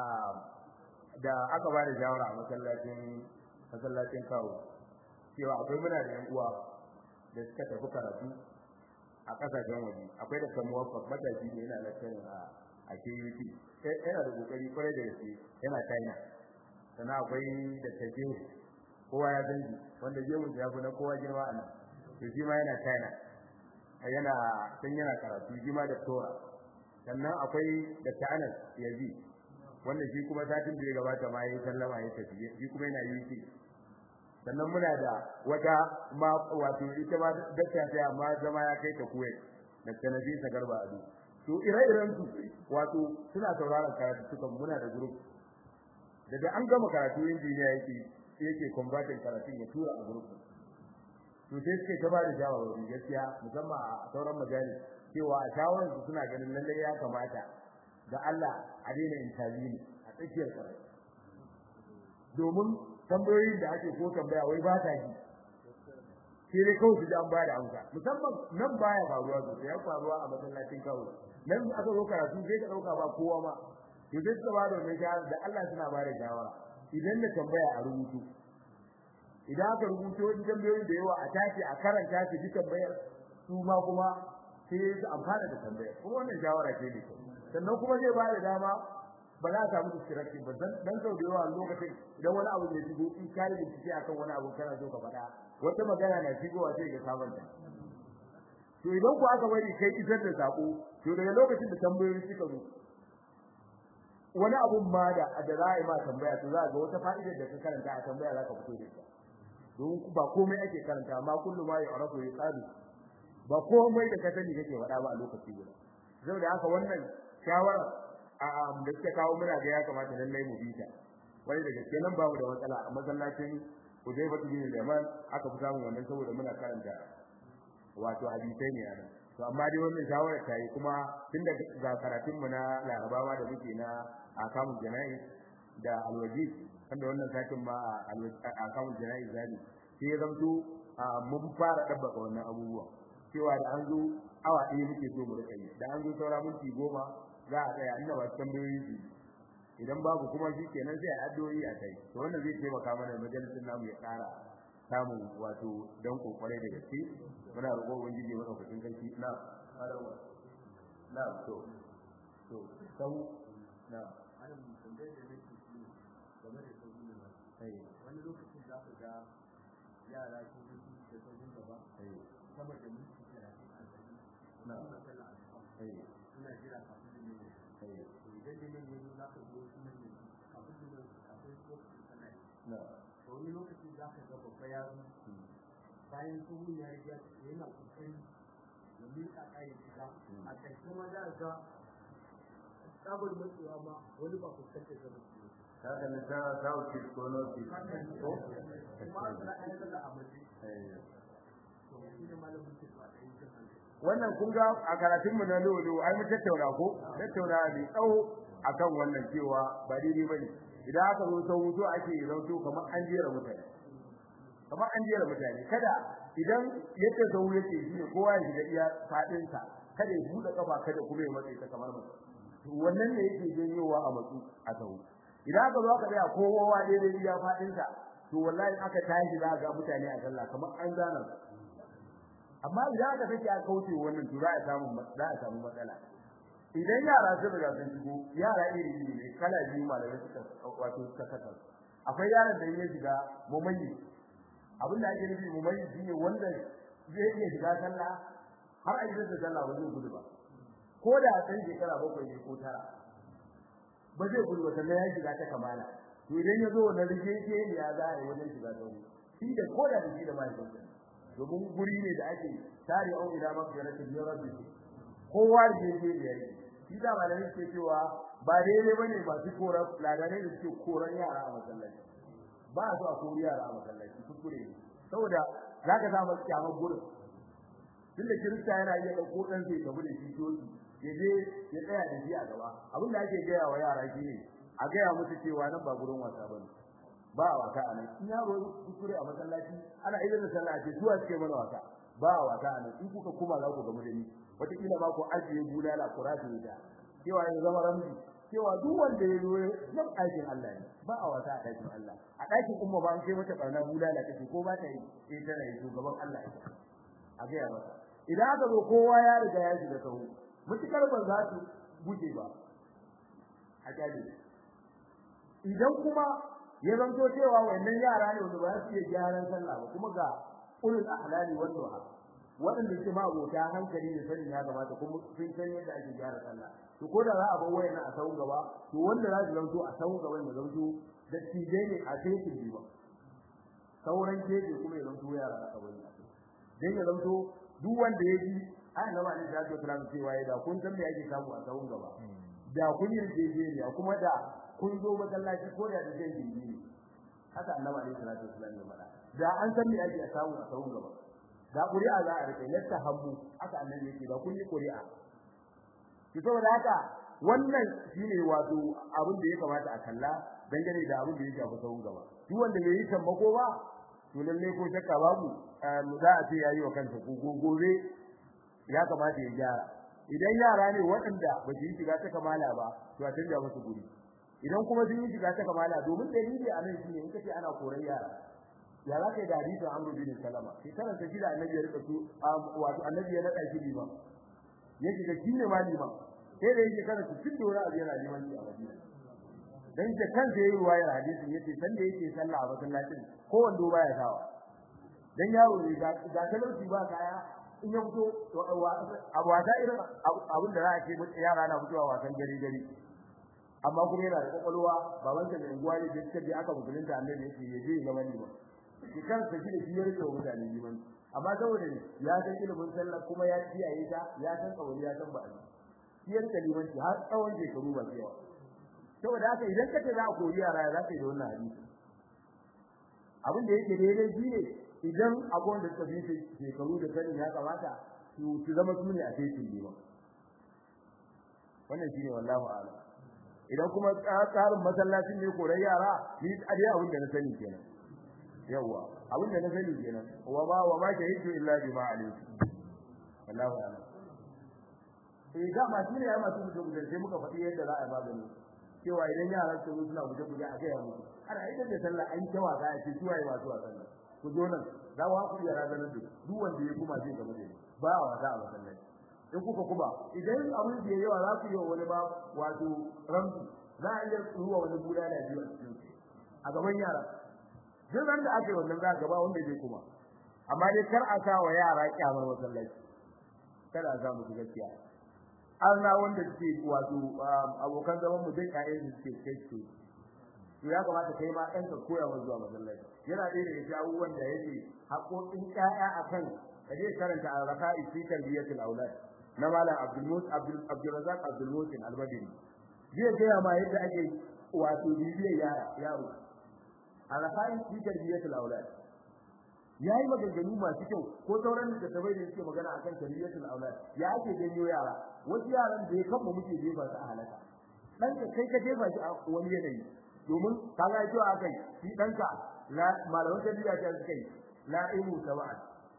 da aka ba da shawara a masallacin masallacin kawo cewa akwai muna da yan uwa da suka tafi karatu a kasashen waje akwai da kamuwa matashi ne yana lecturing a a KUT yana da kokari kwarai da gaske yana China sannan akwai da take kowa ya san shi wanda je mun ya fi na kowa girma a nan to shi ma yana China yana san yana karatu shi ma da Tora sannan akwai da Anas Yazi wanda shi kuma satin da ya gabata ma yayi sallama ya tafi shi kuma yana UK sannan muna da wata ma wato ita ma dakta sai amma zama ya kai ta Kuwait da Tanabi ta garba adu to ire-iren su wato suna sauraron karatu suka muna da group daga an gama karatu injiniya yake yake combating karatun ya tura a group to sai suke ta bada shawarwari gaskiya musamman a sauran majalis cewa a shawarar su suna ganin lalle ya kamata da Allah a daina interview a tsakiyar karatu domin tambayoyin da ake ko tambaya wai ba ta ji sai dai kawai su an ba da amsa musamman nan baya faruwa sosai ya faruwa a masallacin kawai nan aka zo karatu sai ka dauka ba kowa ma to sai suka ba da wannan shawara da Allah suna ba da shawara idan da tambaya a rubutu idan aka rubuto wani tambayoyi da yawa a tashi a karanta shi duk tambayar su ma kuma sai su amfana da tambayar kuma wannan shawara ce ne sannan kuma zai ba da dama ba za a samu distraction ba dan sau da yawa lokacin idan wani abu ya shigo in kai bincike akan wani abu kana so ka faɗa wata magana na shigowa sai ga sabanta to idan ku aka bari kai isar da sako to daga lokacin da tambayoyi suka zo wani abun ma da da za a yi ma tambaya to za ga wata fa'idar da ka karanta a tambaya za ka fito da ita don ba komai ake karanta amma kullum ma ya arafu ya tsadu ba komai da ka sani kake faɗa ba a lokaci guda saboda haka wannan shawara a da suka kawo muna ga ya kamata lallai mu bita wani da gaske nan babu da matsala a masallacin Hudayfa bin Yaman aka fi samun wannan saboda muna karanta wato hadisai ne ana to amma dai wannan shawara ta yi kuma tun da ga karatun mu na Larabawa da muke na akamun jana'i da alwaji wanda wannan satin ma akamun jana'i zani sai ya zamto mun fara dabbaka wannan abubuwa cewa da an zo awa ɗaya muke so mu rika yi da an zo saura minti goma za a tsaya inda ba tambayoyi su idan babu kuma shi kenan sai addu'o'i a kai to wannan zai taimaka mana majalisin namu ya ƙara samun wato dan kokore da gaske muna roƙo ubangiji maka kudin kanki na na to to sau na wani lokacin za ka ga yara ko su da sauran gaba sama da minti talatin a gari na matsala a cikin suna jira kafin da ne idan da ne za ka zo su ne kafin da ne akwai lokacin sana na wani lokacin za ka ga babba yaro bayan sun ya riga yana kokari ya miƙa kayan shiga a ƙarshe ma za ga tsabar matsewa ma wani ba fuskantar da mutum haka ne ta sauki ko noti ko kuma suna ɗaya da a mace to shi ne malamin ke ba ɗaya kan hankali wannan kun ga a karatun mu na lolo ai mu tattauna ko tattauna mai tsawo akan wannan cewa ba daidai bane idan aka zo sau to ake zauto kamar an jera mutane kamar an jera mutane kada idan yadda sau yake shi ne kowa ya shiga iya fadin sa kada ya buɗe kafa kada kuma ya matsayi ta kamar mutum to wannan ne yake janyowa a matsu a sau idan aka zo aka tsaya kowa daidai iya fadin sa to wallahi aka tashi za ga mutane a sallah kamar an zana su amma idan aka take a kauce wannan to za a samu za a samu matsala idan yara sun riga sun shigo yara iri iri ne kala biyu malamai suka wato suka kasa akwai yaran da ya shiga mumayyi abin da ake nufi mumayyi shine wanda zai iya shiga sallah har a gidan da sallah ba zai gudu ba ko da san shekara bakwai ne ko tara ba zai gudu ba sannan ya shiga ta kamala to idan ya zo wannan rike ya za a yi wajen shiga sauri shi da ko da shi da mahaifinsa domin guri ne da ake tare au ila magfiratin min rabbi kowa da yake da yake shi da malamin ke cewa ba daidai bane ba su koran ladane da suke koran yara a masallaci ba su a kori yara a masallaci kuskure ne saboda zaka samu kyamar gurin tunda kirista yana iya dauko dan sai gabu da shi toki ya je ya tsaya da shi a gaba abin da ake gaya wa yara shine a gaya musu cewa nan ba gurin wasa bane ba a wasa anan in yaro kuskure a masallaci ana idan da sallah ce zuwa ce mana wasa ba a wasa anan in kuka kuma za ku gamu da ni wata kila ma ku ajiye bulala ku rafi da cewa ya zama ramzi cewa duk wanda ya zo nan aikin Allah ne ba a wasa a ɗakin Allah a ɗakin umma ba an kai mata barna bulala take ko ba ta yi eh tana yi shugaban Allah ita a ga masa idan aka zo kowa ya riga ya shiga sahu mutukar ba za su guje ba a kyale idan kuma ya zanto cewa wannan yara ne wanda ba su iya gyaran sallah ba kuma ga ulul ahlali wal duha waɗanda ke ma abota hankali da sanin ya gabata kuma sun san yadda ake gyara sallah to ko da za a bar wayan a sahun gaba to wanda za su zanto a sahun gaba ne zanto da tije ne a cikin biwa sauran keje kuma ya zanto yara a kabari dan ya zanto duk wanda ya ji ai na ba ne da ya tsara cewa ya da kun san me ake samu a sahun gaba da kun yi jeje ne kuma da kun zo masallaci ko da da zai gindi haka annabi alaihi salatu wasallam ya faɗa da an san me ake samu a sahun gaba da ƙuri'a za a rike latta hammu haka annabi yake da kun yi ƙuri'a ki saboda haka wannan shine wato abin da ya kamata a kalla dangane da abin da ya shafi sahun gaba duk wanda bai yi tambako ba to lalle ko shakka babu za a ce yayi wa kansa ko gobe ya kamata ya gyara idan yara ne waɗanda ba su yi shiga ta kamala ba to a canja musu guri idan kuma sun yi shiga ta kamala domin dalili a nan shine in kace ana koran yara ya za ka yi da hadisin Amr bin Salama shekarar ta shida annabi ya rika su wato annabi ya nada shi liman ya shiga shi ne ma liman sai da yake kana cikin dora a yana liman a Madina dan da kansa yayi ruwayar hadisin yace san da yake sallah a masallacin ko wando baya sawa dan yaro ne ga ga talauci ba kaya in ya fito abu wata irin abin da za a ce yara na fitowa wasan gari gari amma kuma yana da kwakwalwa baban sa mai unguwa ne da suka je aka musulunta annabi yake ya je ga mani ba shi kansa shi da shi ya rike wa mutane liman amma saboda ya san ilimin sallah kuma ya kiyaye ta ya san kawai ya san ba'a shi ya rike liman shi har tsawon shekaru ba yawa saboda haka idan ka ce za a kori yara za ka yi da wannan hadisi abin da yake daidai shi ne idan abuwan da suka fi shekaru da sanin ya kamata su zama su ne a cikin liman wannan shine wallahu a'lam idan kuma tsarin masallacin ne koran yara ni a dai abin da na sani kenan yawa abin da na sani kenan wa ma wa ma shahidu illa bima alimtu wallahu a'lam eh ga ma shine ya masu mutum da sai muka faɗi yadda za a magani cewa idan yaran su zo suna guje guje a ga musu ana idan da sallah an tawa ga ce suwa yi masu wasan nan ku zo nan za wa ku yara ganin duk duk wanda ya kuma zai gaba da ni ba wa za a masallaci in kuka kuma idan abin da yawa za ku yi wa wani ba wato ramsu za a iya ruwa wani guda da biyu a cikin a gaban yara duk ran da aka yi wannan za ka ba wanda zai kuma amma dai kar a sa wa yara kyamar masallaci kada a sa musu gaskiya an na wanda suke wato abokan zaman mu dai ƴaƴan da suke kai su to ya kamata kai ma ɗanka koya wa zuwa masallaci yana ɗaya daga cikin abubuwan da yake haƙoƙin ƴaƴa akan kaje karanta al-raqa'i fi tarbiyatil aulad na malam Abdul Mus Abdul Abdul Razak Abdul Musin al-Badri zai ga ma yadda ake wato bibiyar yara yaro al-raqa'i fi tarbiyatil aulad yayi maganganu masu kyau ko sauran da tabai da suke magana akan tarbiyatul aulad ya ake ganyo yara wasu yaran da ya kamba muke jefa su a halaka dan ka kai ka jefa shi a wani yanayi domin kaga cewa akai shi danka la malaman tarbiyya ta suka yi la ilmu sab'an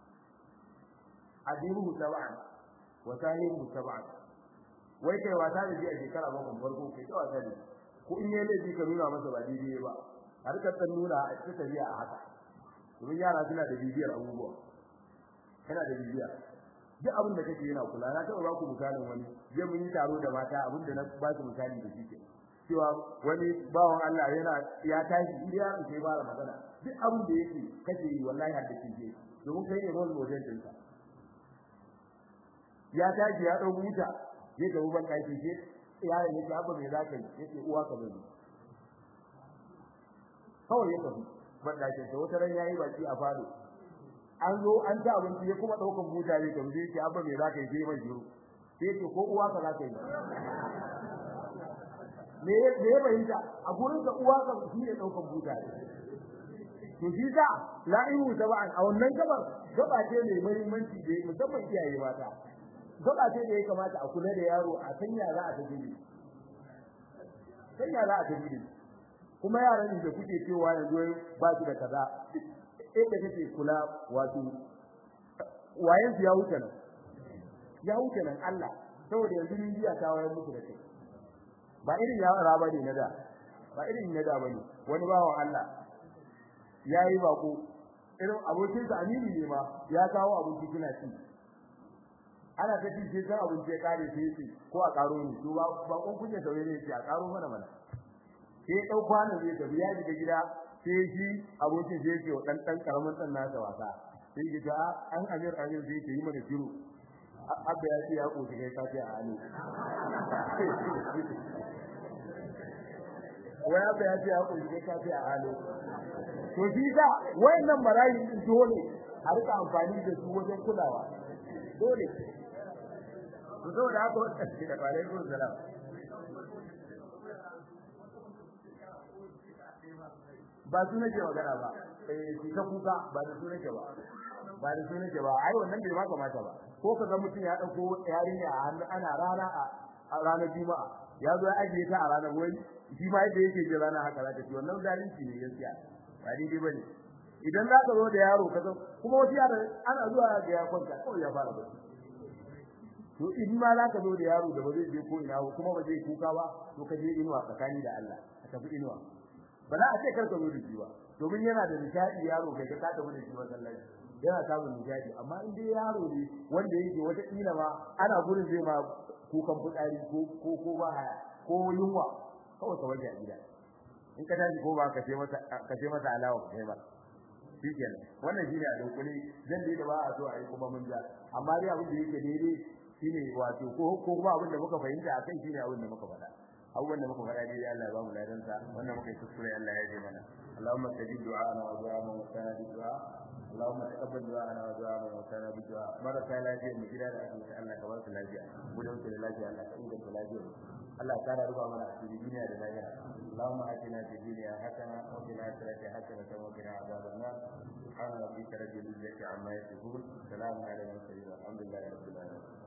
adibu sab'an wa sahibu sab'an wai kai wata da ji a shekara bakwai farko kai ta wata ne ko in yayi laifi ka nuna masa ba daidai ba har ka san nuna a cikin tafiya a haka domin yara suna da bibiyar abubuwa kana da bibiya duk abin da kake yana kula na taɓa ba ku misalin wani je mun yi taro da mata abin da na ba su misali da shi ke cewa wani bawan Allah yana ya tashi idan ya ce ba magana duk abin da yake kake yi wallahi har da kike domin kai ne role model ɗinka ya tashi ya dau buta ya ga uban kai ce yaron yake abba me zaka yi yake uwa ka bari kawai ya tafi bandakin sa wata ran yayi baki a fado an zo an ta abinci ya kuma daukan buta ne kamar yake abba me zaka yi sai mai jiro sai yake ko uwa ka zaka yi me me ya bayyana a gurin ka uwa ka shi ne daukan buta to shi sa la'ihu taba'an a wannan gabar gaba ce mai muhimmanci da musamman iyaye mata gaba ce da ya kamata a kula da yaro a sanya za a tafi sanya za a tafi kuma yaran da kuke cewa yanzu ba su da kaza inda kake kula wato wayen su ya wuce nan ya wuce nan Allah saboda yanzu ni biya ta wayar muku da kai ba irin ya raba ne na da ba irin na da bane wani bawan Allah yayi bako irin abokin sa amini ne ma ya kawo abinci kina ci ana ta ci sai abinci ya kare sai ce ko a karo ni to ba ba kun kunye sauye ne ce a karo mana mana sai ya dau kwanan zai tafi ya shiga gida sai shi abokin sai ce dan dan karamin dan nasa wasa sai ya ga an amir amir zai yi mana shiru abba ya ce ya koshi kai ka ce a hannu wai abba ya ce ya koshi kai ka ce a hannu to shi da wayannan marayi din dole a rika amfani da su wajen kulawa dole to saboda haka wannan shi da alaikum salam ba su nake magana ba eh shi ka kuka ba da su nake ba ba da su nake ba ai wannan bai ma kamata ba ko ka ga mutum ya dauko yarinya a hannu ana rana a ranar juma'a ya zo ya ajiye ta a ranar wai shi ma yadda yake ji rana haka za ta ci wannan zalunci ne gaskiya ba daidai bane idan za ka zo da yaro ka zo kuma wasu yara ana zuwa ga ya kwanta kawai ya fara bacci to in ma za ka zo da yaro da ba zai je ko ina ba kuma ba zai kuka ba to ka je inuwa tsakani da Allah ka tafi inuwa ba za a ce kar ka zo da shi ba domin yana da nishadi yaro kai ka tafi da shi masallaci yana samun nishadi amma in dai yaro ne wanda yake wata kila ma ana gurin zai ma kukan fitsari ko ko ko ba haya ko yunwa kawai ka waje a gida in ka tashi ko ba ka ce masa ka ce masa alawa kai ba shikenan wannan shine a dokuni zan dai da ba a so a yi kuma mun ja amma dai abin da yake daidai shine wato ko ko kuma abin da muka fahimta akai shine abin da muka faɗa abubuwan da muka faɗa dai Allah ya ba mu ladan sa wannan muka yi kuskure Allah ya ji mana Allahumma tajib du'ana wa du'a man wasana bi du'a Allahumma taqabbal du'ana wa du'a man wasana bi du'a baraka lafiya mu gida da asibiti Allah ka ba su lafiya gudun su da lafiya Allah ka inganta lafiya Allah ta da ruba mana a duniya da lahira Allahumma atina fid dunya hasana wa fil akhirati hasanatan wa qina adhaban nar subhana rabbika rabbil izzati amma yasifun salamun ala al mursalin walhamdulillahi rabbil alamin